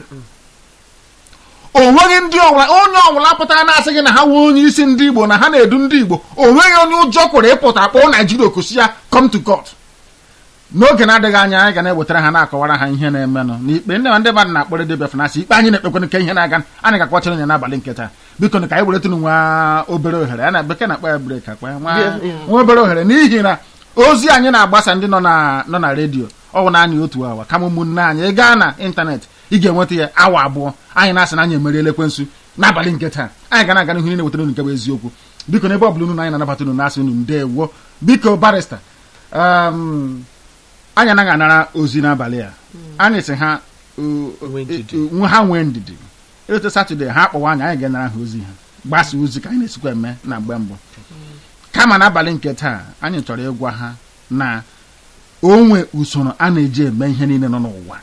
o nweghị ndị ọbụla onye ọbụla pụtara na-asị gị na ha nwee onye isi ndị igbo na ha na-edu ndị igbo o nweghị onye ụjọ kwere ịpụta kpọọ naijiria okusi ya come to court n'oge na-adịghị anya anyị ga na-ewetara ha na-akọwara ha ihe na-emenụ n'ikpe ndị ndị mmadụ na-akpọrọ debe fanasị ikpe anyị na-ekpekwana nke ihe na-aga anyị ga-akwachara ya n'abalị nketa biko na ka anyị weretụrụ nwa obere ohere a na bekee na-akpa ya brek akpa ya nwa nwa obere ohere n'ihi na ozi anyị na-agbasa ndị nọ na nọ na redio ọ bụ naanị otu awa kama ụmụnne anyị ị gaa na ịntanetị ị ga-enweta ya awa abụọ anyị na-asị na anyị emeriela ekwensu n'abalị nke taa anyị ga na-aga n'ihu niile wetara unu nke bụ eziokwu biko n'ebe ọ bụla unu na anyị na-anabata unu na-asị unu ndewo biko barista um, anyị anaghị anara ozi n'abalị a anyị sị ha uh, Nwee ndidi. uh, uh, ha nwee ndidi etu satọde ha akpọwa anyị anyị ga-enara ha ozi ha gbasa ozi ka anyị na-esikwa eme na mgbe mbụ kama n'abalị nke taa anyị chọrọ ịgwa ha na onwe usoro a na-eji eme ihe niile nọ n'ụwa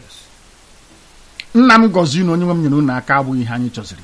nna m gọzie unu onye nwe m nyere unu aka abụghị ihe anyị chọziri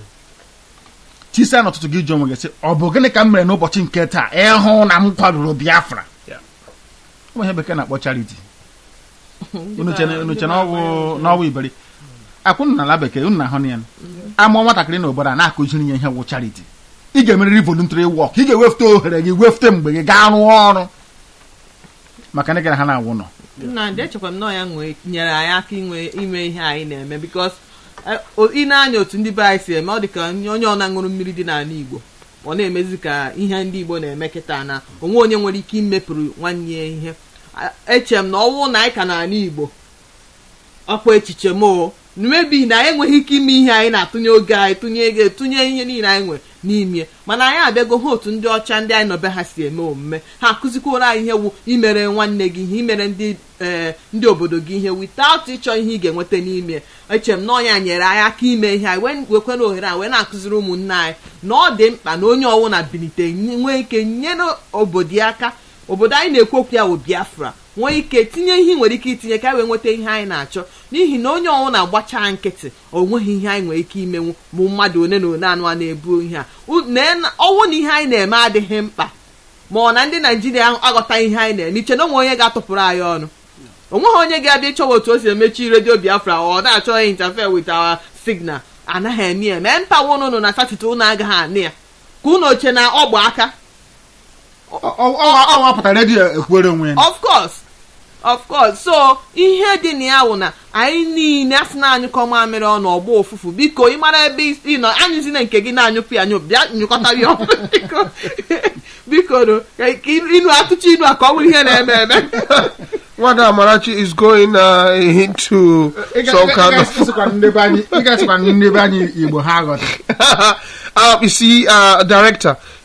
tisa n'ụtụtụ gị jụ onwe gị sị ọ bụ gịnị ka m mere n'ụbọchị nke taa ịhụ na m kwadoro biafra Yeah. ụmụ ihe bekee na-akpọ charity unu che unu che na ọwụ n'ọwụ iberi akwụnụ n'ala bekee unu na-ahụ na ya amụọ nwatakịrị n'obodo a na-akụziri ya ihe wụ charity ị ga-emerịrị voluntary work ị ga-ewefute ohere gị wefute mgbe gị gaa rụọ ọrụ maka ndị gara ha na-awụ nọ nnamdị echekwa m na ọ ya nwe nyere anyị aka inwe ime ihe anyị na-eme bikos ị na-anya otu ndị be anyị si eme ọ dị ka onye ọ na-aṅụrụ mmiri dị n'ala igbo ọ na-emezi ka ihe ndị igbo na-eme kịta na onwe onye nwere ike imepụrụ nwanne ya ihe A- eche m na ọnwụ na anyị ka n'ala igbo ọkwa echiche m o mebi na anyị enweghị ike ime ihe anyị na-atụnye oge anyị tụnye ego tụnye ihe niile anyị nwere n'ime mana anyị abịago ha otu ndị ọcha ndị anyị nọbe ha si eme omume ha akụzikwara anyị ihe wu imere nwanne gị ihe imere ndị ee ndị obodo gị ihe without ịchọ ihe ị ga-enweta n'ime eche m na ọnya nyere anyị aka ime ihe anyị wee wekwere ohere a wee na-akụziri ụmụnne anyị na ọ dị mkpa na onye ọwụna bilite nwee ike nyere obodo ya aka obodo anyị na-ekwu okwu ya bụ biafra nwee ike tinye ihe ị nwere ike itinye ka anyị wee nweta ihe anyị na-achọ n'ihi na onye ọnwụ na-agbacha nkịtị o nweghị ihe anyị nwere ike imenwu bụ mmadụ one na one anụ a na-ebu ihe a U- nee na- ọnwụ na ihe anyị na-eme adịghị mkpa ma ọ na ndị naijiria aghọta ihe anyị na-eme iche na onwe onye ga-atụpụrụ anyị ọnụ onweghị onye ga-abịa ịchọwa otu o si emechi redio biafra ọ na-achọ interfere with our signal anaghị eme ya mee mpawa ụnụ na satọde ụnụ agaghị anị ya ka ụnụ oche na ọgba aka ọ wapụtara redio ekwere onwe ya of course of course so ihe dị na ya wụ na anyị niile asị na anyụkọ mamịrị ọnụ ọgba ụfụfụ biko ị mara ebe ị nọ anyụzina nke gị na-anyụpụ ya anyụ bịa nyụkọta ya ọnụ biko biko no ka ka inu atụcha inu a ka ọ bụrụ ihe na-eme eme Wada Amarachi is going uh, into some kind of. ị ga-esịkwa ndị be anyị igbo ha ghọta uh, you see, uh, director,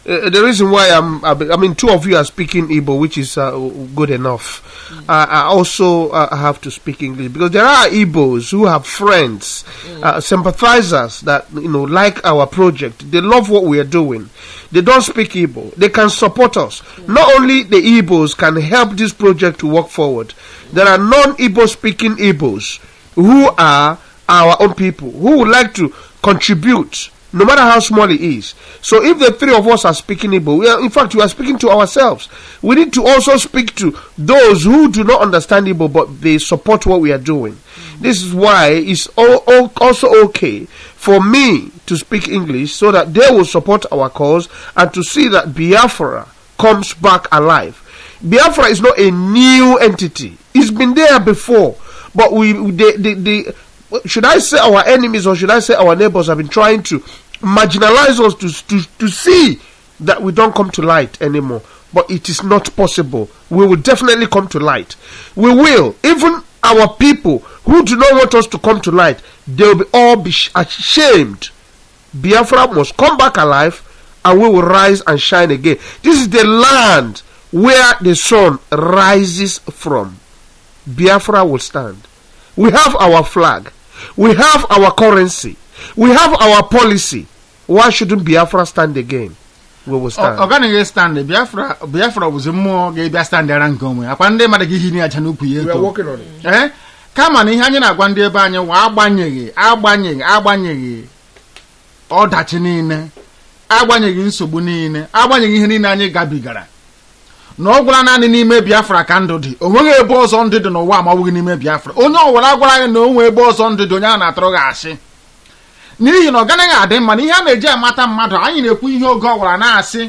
uh, the reason why I'm, I mean, two of you are speaking Igbo, which is uh, good enough. Uh, I also uh, have to speak English because there are Igbos who have friends, uh, sympathizers that you know like our project. They love what we are doing. They don't speak Igbo. They can support us. Not only the Igbos can help this project to work forward. There are non-Igbo speaking Igbos who are our own people who would like to contribute no matter how small it is. So if the three of us are speaking Igbo, we are, in fact, we are speaking to ourselves. We need to also speak to those who do not understand Igbo, but they support what we are doing. This is why it's al- al- also okay for me to speak English so that they will support our cause and to see that Biafra comes back alive. Biafra is not a new entity. It's been there before, but we the the, the should I say our enemies or should I say our neighbors have been trying to marginalize us to to to see that we don't come to light anymore. But it is not possible. We will definitely come to light. We will. Even our people who do not want us to come to light, they will be all be sh- ashamed. Biafra must come back alive and we will rise and shine again. This is the land where the sun rises from. Biafra will stand. We have our flag. We have our currency. We have our policy. Why shouldn't Biafra stand again? We will ọ stand. ọ gaghị stand biafra biafra bụzi mmụọ ga-ebịa standara nke onwe akwa ndị mmadụ gị hiri aja n'ukwu ya eto on it. ee kama na ihe anyị na-agwa ndị ebe anyị wa agbanyeghị agbanyeghị agbanyeghị ọdachi niile agbanyeghị nsogbu niile agbanyeghị ihe niile anyị gabigara na ọ gwara naanị n'ime biafra ka ndụ dị o nweghị ebe ọzọ ndụ dị n'ụwa ma ọ bụghị n'ime biafra onye ọwara gwara anyị na o nwee ebe ọzọ ndụ dị onye a na-atụrụ gị asị n'ihi na ọ ganaghị adị mma na ihe a na-eji amata mmadụ anyị na-ekwu ihe oge ọwara na-asị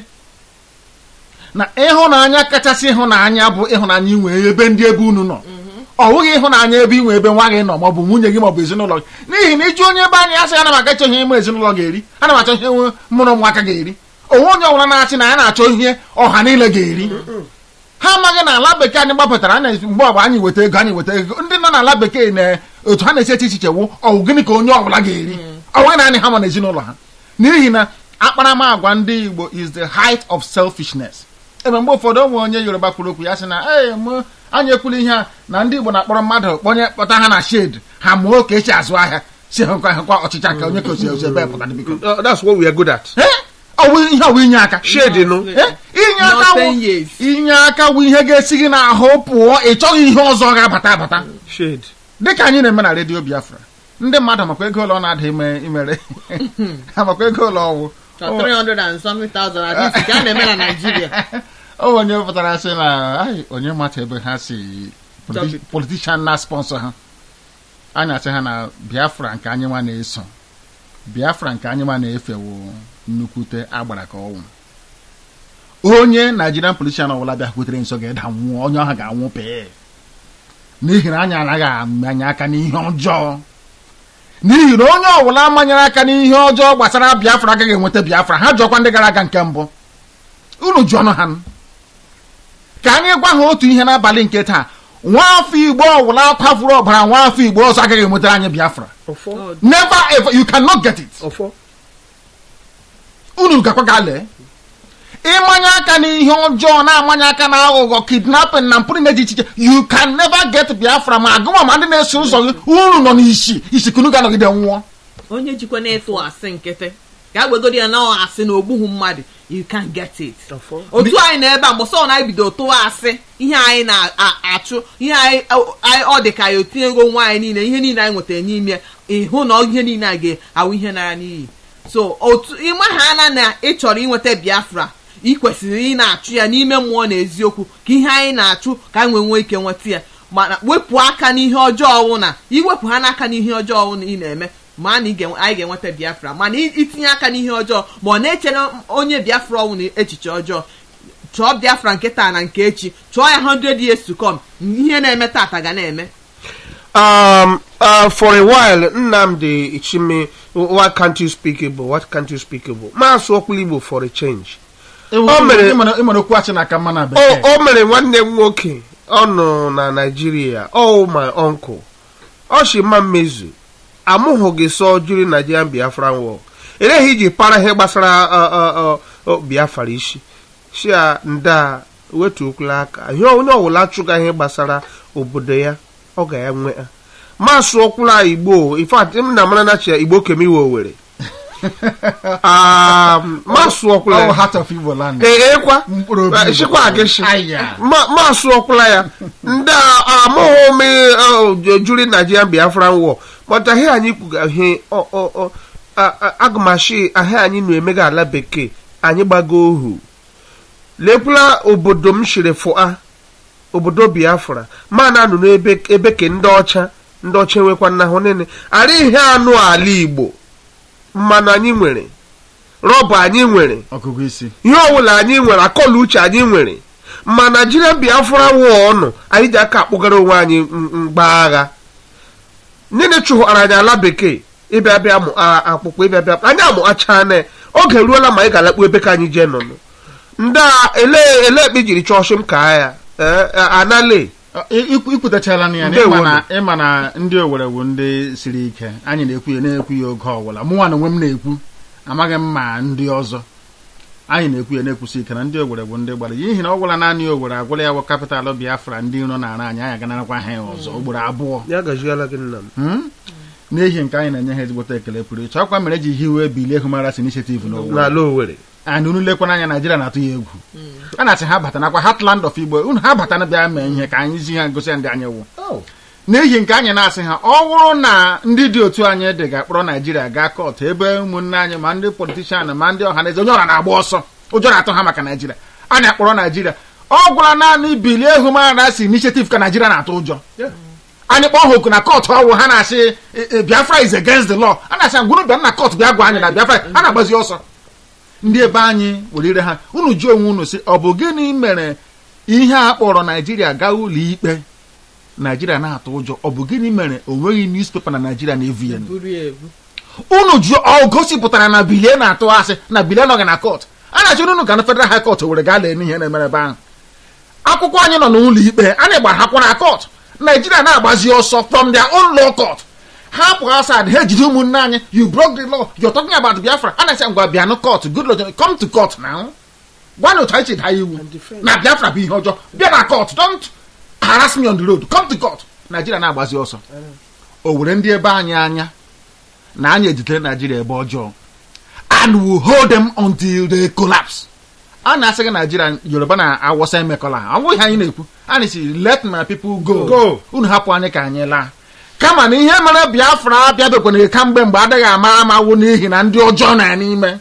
na ịhụnanya kachasị ịhụnanya bụ ịhụnanya inwe ebe ndị ebe unu nọ ọ bụghị ịhụnanya ebe inwe ebe nwa gị nọ maọbụ nwunye gị maọbụ ezinụlọ gị n'ihi na iju onye ebe anyị asị ana m aga chọ ihe ime ezinụlọ ga-eri ana m achọ ihe nwe mụrụ ụmụaka ga-eri onwe onye ọbụla na-achị na ya na-achọ ihe ọha niile ga-eri ha amaghị na ala bekee anyị gbapụtara anya mgbe ọbụ anyị weta ego anyị weta ego ndị nọ n'ala bekee na otu ha na-esi eche echiche wụ ọwụ gịnị ka onye ọbụla ga-eri ọ bụghị naanị ha ma na ezinụlọ ha n'ihi na akparamagwa ndị igbo is the height of selfishness ebe mgbe ụfọdụ ụmụ onye yoruba kwuru okwu ya sị na ee mụ anyị ekwula ihe a na ndị igbo na-akpọrọ mmadụ kpọnye kpọta ha na shed ha mụọ ka esi azụ ahịa si hụkwa hụkwa ọchịcha ka onye ka osi osi ebe pụtara biko Uh, that's what we are good at. Eh? ọ bụ ihe ọ bụ inye aka Shade, no? Eh? inye aka Not wụ 10 years. inye aka bụ ihe ga-esi gị n'ahụ pụọ ị chọghị ihe ọzọ ga-abata abata Shade. dịka anyị na-eme na redio biafra ndị mmadụ makwa ego ụlọ na-ada ime imere ha makwa ego ụlọ ọwụ So 300 and something thousand at least ka a na-eme na Nigeria. o onye pụtara sị na "Ai, onye mata ebe ha si politi- Topic. politishan na sponsọ ha anya sị ha na biafra nke anyị nwa na-eso biafra nke anyị nwa na-efewo nnukwute agbara ka ọnwụ onye nigerian politishan ọbụla bịakwutere nso ga-eda nwụọ onye ọha ga-anwụ pee n'ihi na anyị anaghị amanye aka n'ihe ọjọọ n'ihi na onye ọbụla manyere aka n'ihe ọjọọ gbasara biafra agaghị enweta biafra ha jụọkwa ndị gara aga nke mbụ unu jụọ ọnụ ha ka anyị gwa ha otu ihe n'abalị nke taa nwaafọ igbo ọwụla kwafuru ọbara nwaafọ igbo ọzọ agaghị enwetara anyị biafra Ofo. never ever you cannot get it Ofo. unu gakwa gaa lee ịmanye aka n'ihe ọjọọ na-amanye aka na aghụghọ kidnapping na mpụrụ na-eji iche iche you can never get biafra ma agụma ma ndị na-eso ụzọ gị unu nọ n'isi isikunu ga-anọgide nwụọ onye jikwa na-etu asị nkịtị ga agwegodi ya na ọ asị na ogbughị mmadụ you can get it Ofo. otu anyị na ebe a mgbọsọ ọ na-ebido tụwa asị ihe anyị na-achụ ihe anyị anyị- ọ dị ka ya otinyego nwa anyị niile ihe niile anyị nwetara n'ime ịhụ na ihe niile a ga-awụ ihe nara n'iyi so otu ịma ha na na ị chọrọ inweta biafra ị kwesịrị ị na-achụ ya n'ime mmụọ na eziokwu ka ihe anyị na-achụ ka anyị nwee nwee ike nweta ya mana wepụ aka n'ihe ọjọọ ọwụ na iwepụ ha n'aka n'ihe ọjọọ ọwụ na ị na-eme ma na ị ga- anyị ga-enweta biafra mana i- itinye aka n'ihe ọjọọ ma ọ na-echere onye biafra ọwụ na echiche ọjọọ chọọ biafra nke taa na nke echi chọọ ya 100 years to come ihe na-eme tata ga na-eme Um, uh, for a while, Nnamdi Ichimi, why can't you speak Igbo? What can't you speak Igbo? Maasụ okwu Igbo for a change. O mere- ịmere okwu achị n'aka mma na O, bekee o mere nwanne m nwoke ọ nọ na Nigeria oh my uncle ọ shi mma mmezu amụghị gị sọ jiri Nigerian Biafran war eleghị iji para ihe gbasara uh, uh, uh, o biafra isi si a nda wetuokwula aka ihe onye ọbụla achụga ihe gbasara obodo ya ọ ga ya nwe ya masụ ọkwụla igbo ifat m na mara na chi igbo kemiwe owere masụ ọkwụla All ya heart of Igbo land. ee kwa Mkpụrụ obi Igbo. shikwa agịshi Aya. masụ ọkwụla ya ndị a- amụghị me juri nigerian biafran war but ahịa anyị kwuga ihe ọ- ọ- ọ- a- a- agụmashi ahịa anyị na-emega ala bekee anyị gbago ohu lekwula obodo m shiri fụa obodo biafra ma na anụ n'ebe ebe ke ndị ọcha ndị ọcha enwekwa nnahụ nene ara ihe anụ ala igbo mmanụ anyị nwere rọba anyị nwere ọgụgụ isi ihe ọbụla anyị nwere akọla uche anyị nwere ma naijiria biafra wụọ ọnụ anyị ji aka akpụgara onwe anyị m- mgba agha niile chụghara anyị ala bekee ịbịa bịa mụ a- akpụkpọ ịbịa bịa anyị amụ acha na oge ruola ma anyị ga-alakpu ebe ka anyị jee nọnụ ndị a ele ele ekpe jiri chọọchị m ka ya ee, anale Ọ, i- ikwu- ikwutachala na ya na Ndewo ịma na ịma na ndị owere bụ ndị siri ike anyị na-ekwu ya na-ekwu ya oge ọbụla mụnwa na onwe m na-ekwu amaghị m ma ndị ọzọ anyị na-ekwu ya na-ekwusi ike na ndị owere bụ ndị gbara n'ihi na ọ gwụla naanị owere agwụla ya bụ kapitalụ biafra ndị iro na-ara anyị anyị aganarakwa ha ya ọzọ ugboro abụọ ya gajiela gị nna m Hmm? n'ihi nke anyị na-enye ha ezigbote ekele pụrụ iche ọkwa mere eji hiwe bilie human rights initiative n'ụwa n'ala owere and unu lekwana anya naijiria na-atụ ya egwu a na-asị ha bata nakwa heartland of igbo unu ha bata na bịa mee ihe ka anyị zi ha gosi ya ndị anyị wụ n'ihi nke anyị na-asị ha ọ bụrụ na ndị dị otu anyị dị ga-akpọrọ naijiria gaa kọtụ ebe ụmụnne anyị ma ndị politishan ma ndị ọha na eze onye ọra na-agba ọsọ ụjọ na-atụ ha maka naijiria a na-akpọrọ naijiria ọ gwara naanị bilie human rights initiative ka naijiria na-atụ ụjọ anyị kpọọ ha oku na kọtụ ọwụ ha na-asị "Eh, eh, biafra is against the law a na-asị ngwụrụ bịa na kọtụ bịa gwa anyị na biafra a na-agbazi ọsọ ndị ebe anyị were ire ha unu jụọ onwe unu sị ọ bụ gịnị mere ihe a kpọrọ naijiria gaa ụlọ ikpe naijiria na-atụ ụjọ ọ bụ gịnị mere o nweghị newspaper na naijiria na-evu ya buru ya ebu unu jụọ ọ gosipụtara na bilie na-atụ asị na bilie nọghị na kọt a na-achọ unu ka na federal high court were gaa lee n'ihe na-emere ebe ahụ akwụkwọ anyị nọ n'ụlọ ikpe a na-agbara hakwa na kọt naijiria na-agbazi ọsọ from their own law court ha pụ aside ha ejide ụmụnne anyị you broke the law you're talking about biafra a na-asị ngwa bịanụ court good lord come to court now gwa na otu anyị si daa iwu na biafra bụ ihe ọjọọ bịa na court don't harass me on the road come to court naijiria na-agbazi ọsọ o were ndị ebe anyị anya na anyị ejidere naijiria ebe ọjọọ and will hold them until they collapse a na-asị gị naijiria yoruba na awụsa emekọla ha ọ bụghị ihe anyị na-ekwu anyị si let my people go Go. unu hapụ anyị ka anyị laa kama na ihe mere biafra abịabekwana kamgbe mgbe adịghị ama ama wụ n'ihi na ndị ọjọọ na ya n'ime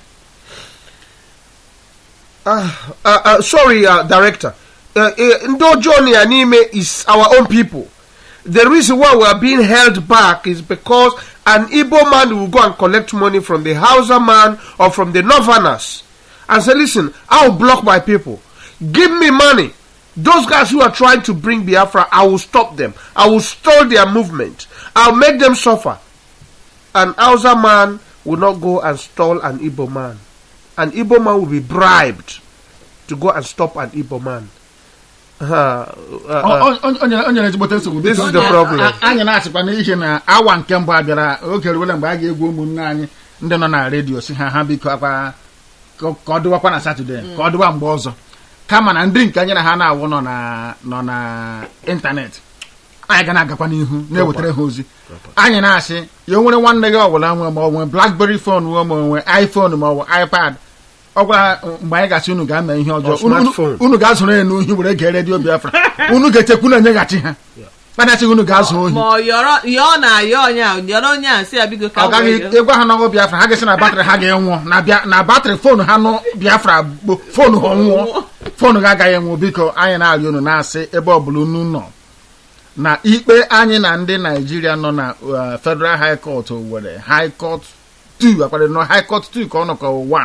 uh, uh, uh, sorry, uh, director. Uh, uh, ndị ọjọọ na ya n'ime is our own people. The reason why we are being held back is because an Igbo man will go and collect money from the Hausa man or from the Northerners and say, listen, I'll block my people. Give me money. Those guys who are trying to bring Biafra, I will stop them. I will stall their movement. I'll make them suffer. An Hausa man will not go and stall an Igbo man. An Igbo man will be bribed to go and stop an Igbo man. Uh, uh, uh, O- o- o nyere- o nyere ezigbote nsogbu This biko. is the problem. A- a- anyị na-asịkwa n'ihi na awa nke mbụ abịara oge ruola mgbe a ga-egwu ụmụnne anyị ndị nọ na redio si ha ha biko akwa ka ka ọ dịwakwa na satọde ka ọ dịwa mgbe ọzọ kama na ndị nke anyị na ha na-awụ nọ na nọ na ịntanetị anyị ga na-agakwa n'ihu na-ewetara ha ozi anyị na-asị ya o nwere nwanne gị ọbụla nwe ma ọ nwee blackberry phone nwe ma ọ nwee iphone ma ọ bụ ipad ọ gwara mgbe anyị gasị unu ga-eme ihe ọjọọ Or Unu- unu- smartphone. unu ga-azụrụ ya n'ohi were gee redio biafra unu ga-echekwu na-enyeghachi ha kpanasịghị unu ga-azụ ohi ma ọ yọrọ yọọ na ayọ onye a yọrọ onye a sị ya bigo ka ọ gaghị wee- ịgwa ha n'ọgụ biafra ha ga-esi na batrị ha ga-enwụọ na bịa- na batrị foonu ha nụ biafra bụ foonu ha nwụọ foonu ha agaghị enwụ biko anyị na-arịọ unu na-asị ebe ọbụla unu nọ na ikpe anyị na ndị naijiria nọ na uh, federal high court were high court 2 akwadoro nọ high court 2 ka ọ nọ ka 1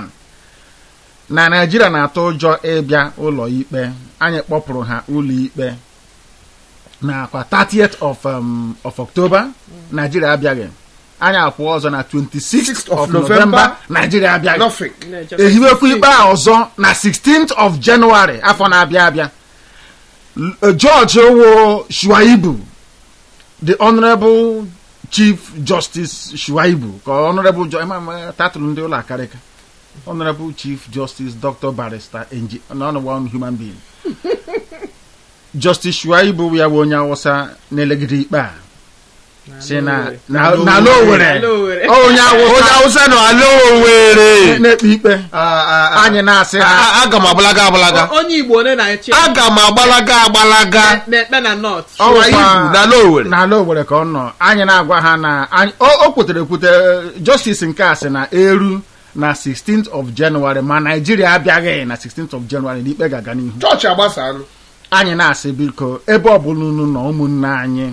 na naijiria na-atụ ụjọ ịbịa ụlọ ikpe anyị kpọpụrụ ha ụlọ ikpe nakwa 30th of, um, of october naijiria abịaghị anyị akwụ ọzọ na 26th of November, november naijiria abịaghị nothing. na-ejekwa ehiwekwu isi. ikpe a ọzọ na 16th of January afọ na-abịa abịa L- George Owo Shuaibu the honorable chief justice Shuaibu ka honorable jo- ema- ema- tatụlụ ndị ụlọ akarịka honorable chief justice dr barrister Engi- none one human being justice shuaibu ya bụ onye awụsa na-elegide ikpe a si na na na ala owere Ala Owerri. onye onye awụsa awụsa nọ ala owere na-ekpe ikpe anyị na-asị ha aga m agbalaga agbalaga onye igbo one na-eche aga m agbalaga agbalaga na-ekpe na nọt ọwa ibu n'ala owere n'ala owere ka ọ nọ anyị na-agwa ha na anyị o o kwetere ekwute justice nke a sị na eru na 16th of January ma Naijiria abịaghị na 16th of January na ikpe ga-aga n'ihu chọọchị agbasalụ anyị na-asị biko ebe ọbụla unu nọ ụmụnne anyị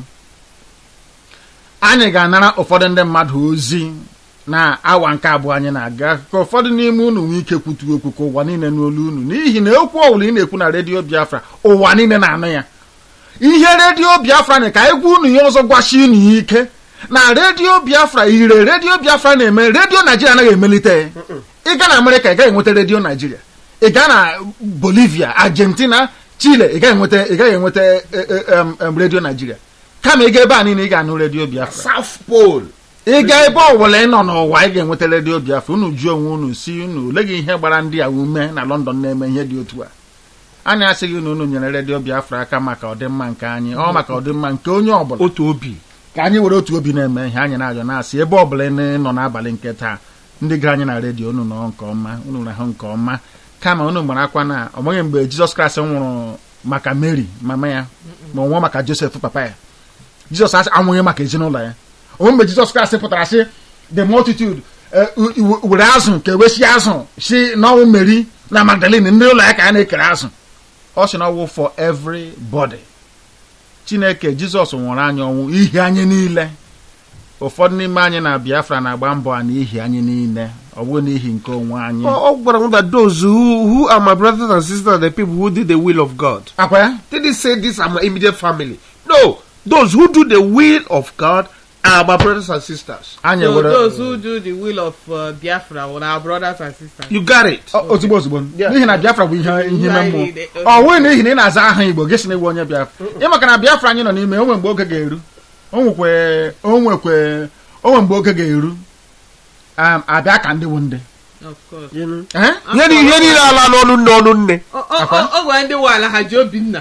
anyị ga-anara ụfọdụ ndị mmadụ ozi na awa nke abụọ anyị na-aga ka ụfọdụ n'ime unu nwee ike kwutu okwu ka ụwa niile n'olu unu n'ihi na okwu ọbụla ị na-ekwu na redio Biafra ụwa niile na-anụ ya ihe redio Biafra na ka egwu unu ya ọzọ gwachi unu ya ike na redio Biafra ire redio Biafra na-eme redio Naijiria anaghị emelite ị gaa na Amerịka ị gaghị enweta redio Naijiria ị gaa na Bolivia Argentina Chile ị gaghị enweta ị gaghị enweta e, e, em, em, redio Naijiria kama ị ga ebe a niile ị ga-anụ redio Biafra South Pole ị gaa ebe ọbụla ị nọ n'ụwa ị ga-enweta redio Biafra unu jụọ onwe unu si unu oleghị ihe gbara ndị a ume na London na-eme ihe dị otu a anyị asịghị na unu nyere redio Biafra aka maka ọdịmma nke anyị ọ maka ọdịmma nke onye ọbụla otu obi ka anyị were otu obi na-eme ihe anyị na-ajọ na-asị ebe ọbụla ị nọ n'abalị nke taa ndị gara anyị na redio unu nọ nke ọma unu rahụ nke ọma kama unu gbara akwa na ọ nweghị mgbe Jizọs Kraịst nwụrụ maka Mary mama ya ma ọ nwụọ maka Josef papa ya Jizọs asị anwụghị maka ezinụlọ ya onwe mgbe Jizọs Kraịst pụtara sị the multitude eh, u- u- were azụ ka ewesie azụ si n'ọnwụ Mary na Magdalene ndị ụlọ ya ka a na-ekere azụ ọ sị na ọwụ for everybody chineke jizọs nwụrụ anyị ọnwụ ihi anyị niile ụfọdụ n'ime anyị na biafra na-agba mbọ a n'ihi anyị niile ọ bụghị n'ihi nke onwe anyị ọ ọ gwara m that those who, who are my brothers and sisters are the people who did the will of God akwa ya did he say these are my immediate family no those who do the will of God are my brothers and sisters anyị So were those who do the will of uh, Biafra were our brothers and sisters. you got it Ọ- ozugbo ozugbo Yeah. n'ihi na biafra bụ ihe ihe ime Anyị mmụọ niile- ọ bụghị n'ihi na ị na-aza aha igbo gị si na iwu onye biafra ịmaka na biafra anyị nọ n'ime onwe mgbe oge ga-eru onwekwe onwekwe onwe mgbe oge ga-eru um, abịa ka ndị wu ndị Of course. Eh? ihe ni- ihe niile ala n'ọnụ nne ọnụ nne O- o- o- o gwara ndị nwe ala ha ji Obinna.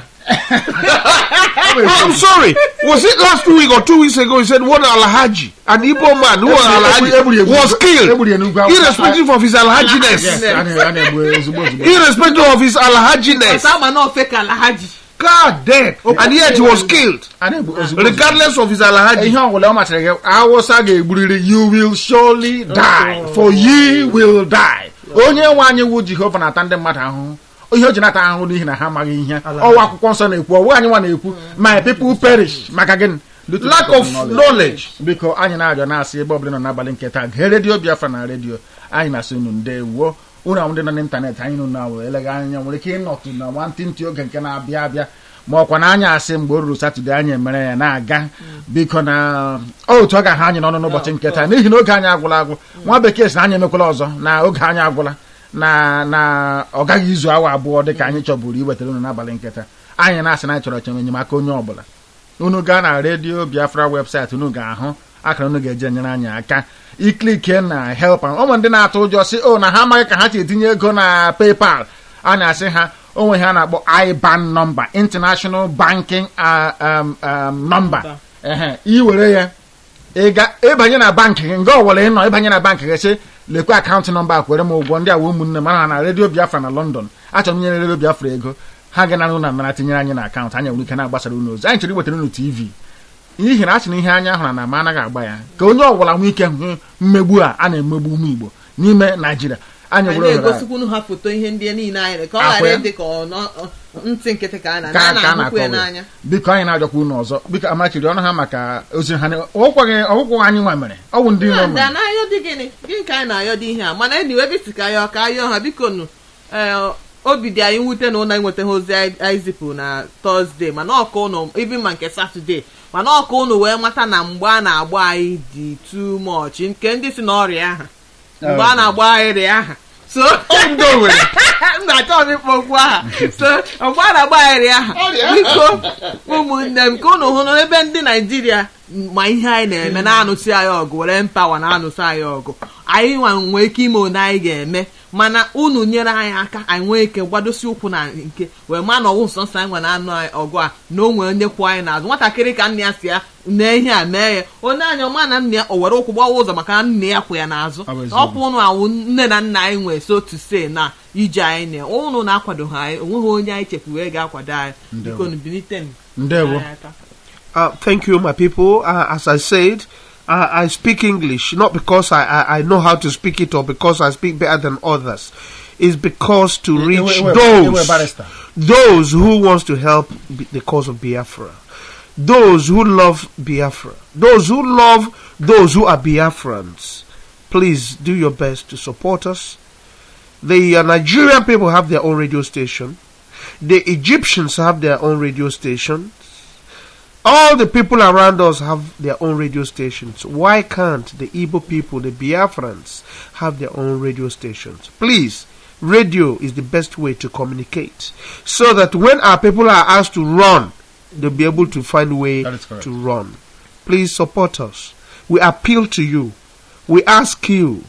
I'm sorry. Was it last week or two weeks ago? He said one Alhaji, an Igbo man who was Egburi- egburi- Alhaji, was killed, egburi ya n'ugwu Awụsa. irrespective of his Yes, Alhajiness. a na- a na-egbu ozugbo ozugbo Irrespective of his Alhajiness. Ọsa ama na ofe ka ala ha ji. God damn. And yet he was killed, a na-egbu ozugbo ozugbo regardless of his Alhaji. ihe ọbụla ọ masịrị gị awụsa ga-egburiri you will surely die for ye will die onye nwe anyị wu jehova na-ata ndị mmadụ ahụhụ ihe o ji nata ahụhụ n'ihi na ha amaghị ihe ọwa akwụkwọ nsọ na-ekwu ọwụ anyị nwa na-ekwu my people perish maka gịnị Due to Lack lack of knowledge. biko anyị na-arịọ na-asị ebe ọbụla nọ n'abalị nke taa gee redio biafra na redio anyị na-asị unu ndewo unu ahụ ndị nọ n'ịntanetị anyị nụ na were eleghị anya nwere ike ịnọtụ na nwantịntị oge nke na-abịa abịa ma ọkwa na anyị asị mgbe o ruru satọde anyị emere ya na-aga biko na otu ọ ga-ahụ anyị n'ọnụ n'ụbọchị nke taa n'ihi na oge anyị agwụla agwụ nwa bekee sị na anyị emekwala ọzọ na oge anyị agwụla na na ọ gaghị izu awa abụọ dị ka anyị chọburu iwetara unu n'abalị nke taa anyị na-asị na anyị chọrọ chọrọ enyemaka onye ọbụla unu gaa na redio biafra webụsaịtị unu ga-ahụ akara unu ga-eji enyere anyị aka iklike na help ụmụ ndị na-atụ ụjọ si o na ha amaghị ka ha si etinye ego na paypal a na-asị ha onwe ha na-akpọ IBAN nọmba international banking uh, um, um, number ehe iwere ya ịga ịbanye na bankị gị nga ọwụla ị nọ ịbanye na bankị gị sị lekwa akaụntụ nọmba a kwere m ụgwọ ndị awa ụmụnne m ana na redio biafra na london achọrọ m inyere redio biafra ego ha ga na unu nara tinyere anyị na akaụntụ anyị nwere ike na-agbasara unu ozi anyị chọrọ iwetara unu tv n'ihi na a sị na ihe anya hụrụ na ma anaghị agba ya ka onye ọbụla nwee ike hụ mmegbu a a na-emegbu ụmụ igbo n'ime naijiria anyị Anyị were ohere a- na-egosikwu ha foto ihe ndị niile anyị mere ka ọ Akwa ghara ya? ịdị ka ọ nọ- ọ- ntị nkịtị ka a na ka a ka a na-ahụkwu ya na-akọwa n'anya. biko anyị na-ajọkwa unu ọzọ biko amachiri ọnụ ha maka ozi ha ọgwụkwaghị ọgwụkwọ anyị nwa mere ọ bụ ndị iro ndị mere a na-ayọ dị gịnị gịnị ka anyị na-ayọ dị ihe a mana enyi ebe isi ka ayọ ka ayọ ha biko nụ ee obi dị anyị nwute na ụlọ enwetaghị ozi anyị anyị zipụ na tọzdee mana ọka ụnụ ibi ma nke satọdee mana ọka ụnụ wee mata na mgbe a na-agba anyị dị too much nke ndị si n'ọrịa aha mgbe a na-agba anyị rịa aha so Ndị Owerri. m na-achọ m ịkpọ okwu aha so mgbe a na-agba anyị rịa aha biko ụmụnne m ka ụnụ hụ n'ebe ndị naijiria ma ihe anyị na-eme na-anụsị anyị ọgụ were mpawa na-anụsị anyị ọgụ anyị nwa nwee ike ime one anyị ga-eme mana unu nyere anyị aka anyị nwee ike gbadosi ụkwụ na nke wee maa na ọwụ nsọ nsọ anyị nwere anụ anyị ọgụ a na o nwee onye kwụ anyị n'azụ nwatakịrị ka nna ya si ya nee ihe a mee ya onye anya ọma na nna ya o were ụkwụ gbawa ụzọ maka na nna ya kwụ ya n'azụ Ọ bụ eziokwu. ọkwụ unu awụ nne na nna anyị nwee so to say na ije anyị na unu na-akwado ha anyị onweghị onye anyị chefu wee ga-akwado anyị Ndewo. biko nu bilite ndewo Uh, thank you, my people. Uh, as I said, uh, I speak English not because I, I, I know how to speak it or because I speak better than others. It's because to Ewe- reach ewe- ewe those barrister. those who wants to help b- the cause of Biafra, those who love Biafra, those who love those who are Biafrans. Please do your best to support us. The uh, Nigerian people have their own radio station. The Egyptians have their own radio station. All the people around us have their own radio stations. Why can't the Igbo people, the Biafrans, have their own radio stations? Please, radio is the best way to communicate. So that when our people are asked to run, they'll be able to find a way That is correct. to run. Please support us. We appeal to you. We ask you.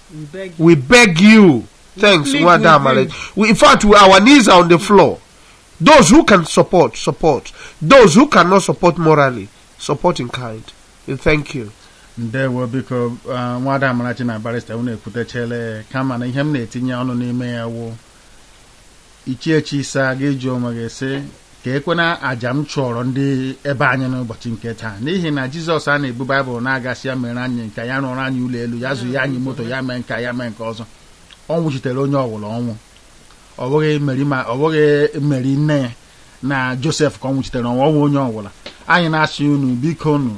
We beg you. Thanks, plead Wada with Malek. you. We, in fact, we, our knees are on the floor. Those who can support, support. Those who cannot support morally, support in kind. We thank you. ndewo biko uh, nwada amarachi na barista unu ekwutechele kama na ihe m na-etinye ọnụ n'ime ya wụ ichiechi isa ga-eji onwe gị sị ka ekwena aja m chụọrọ ndị ebe anyị n'ụbọchị nke taa n'ihi na jizọs a na-ebu baịbụl na-agasị ya mere anyị nke ya rụrụ anyị ụlọ elu ya zụ ya anyị moto ya mee nke ya mee nke ọzọ ọ nwụchitere onye ọwụla ọnwụ ọ bụghị meri ma ọ bụghị meri nne ya na josef ka ọ nwụchitere ọnwụ ọnwụ onye ọbụla anyị na-asị unu biko unu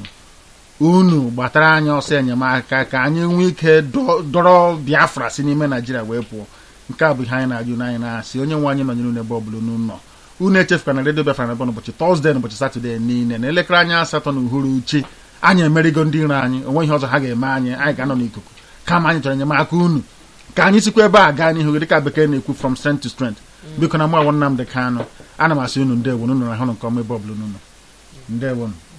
unu gbatara anyị ọsọ enyemaka ka anyị nwee ike dọ- dọrọ biafra si n'ime naijiria wee pụọ nke a bụ ihe anyị na-ajụ unu anyị na-asị onye nwe anyị nọnyere unu ebe ọbụla unu nọ unu echefukwana na redio biafra na-ebe n'ụbọchị tọzdee na ụbọchị satọdee niile na elekere anya asatọ na uhuruchi anyị emerigo ndị iro anyị onwe ihe ọzọ ha ga-eme anyị anyị ga-anọ n'ikuku kama anyị chọrọ enyemaka unu ka anyị sikwa ebe a gaa n'ihu dịka bekee na-ekwu from strength to strength biko na mụ awọ Nnamdị Kanụ ana m asị unu ndewo unu na ahụrụ nke ọma ebe ọbụla unu nọ ndewonu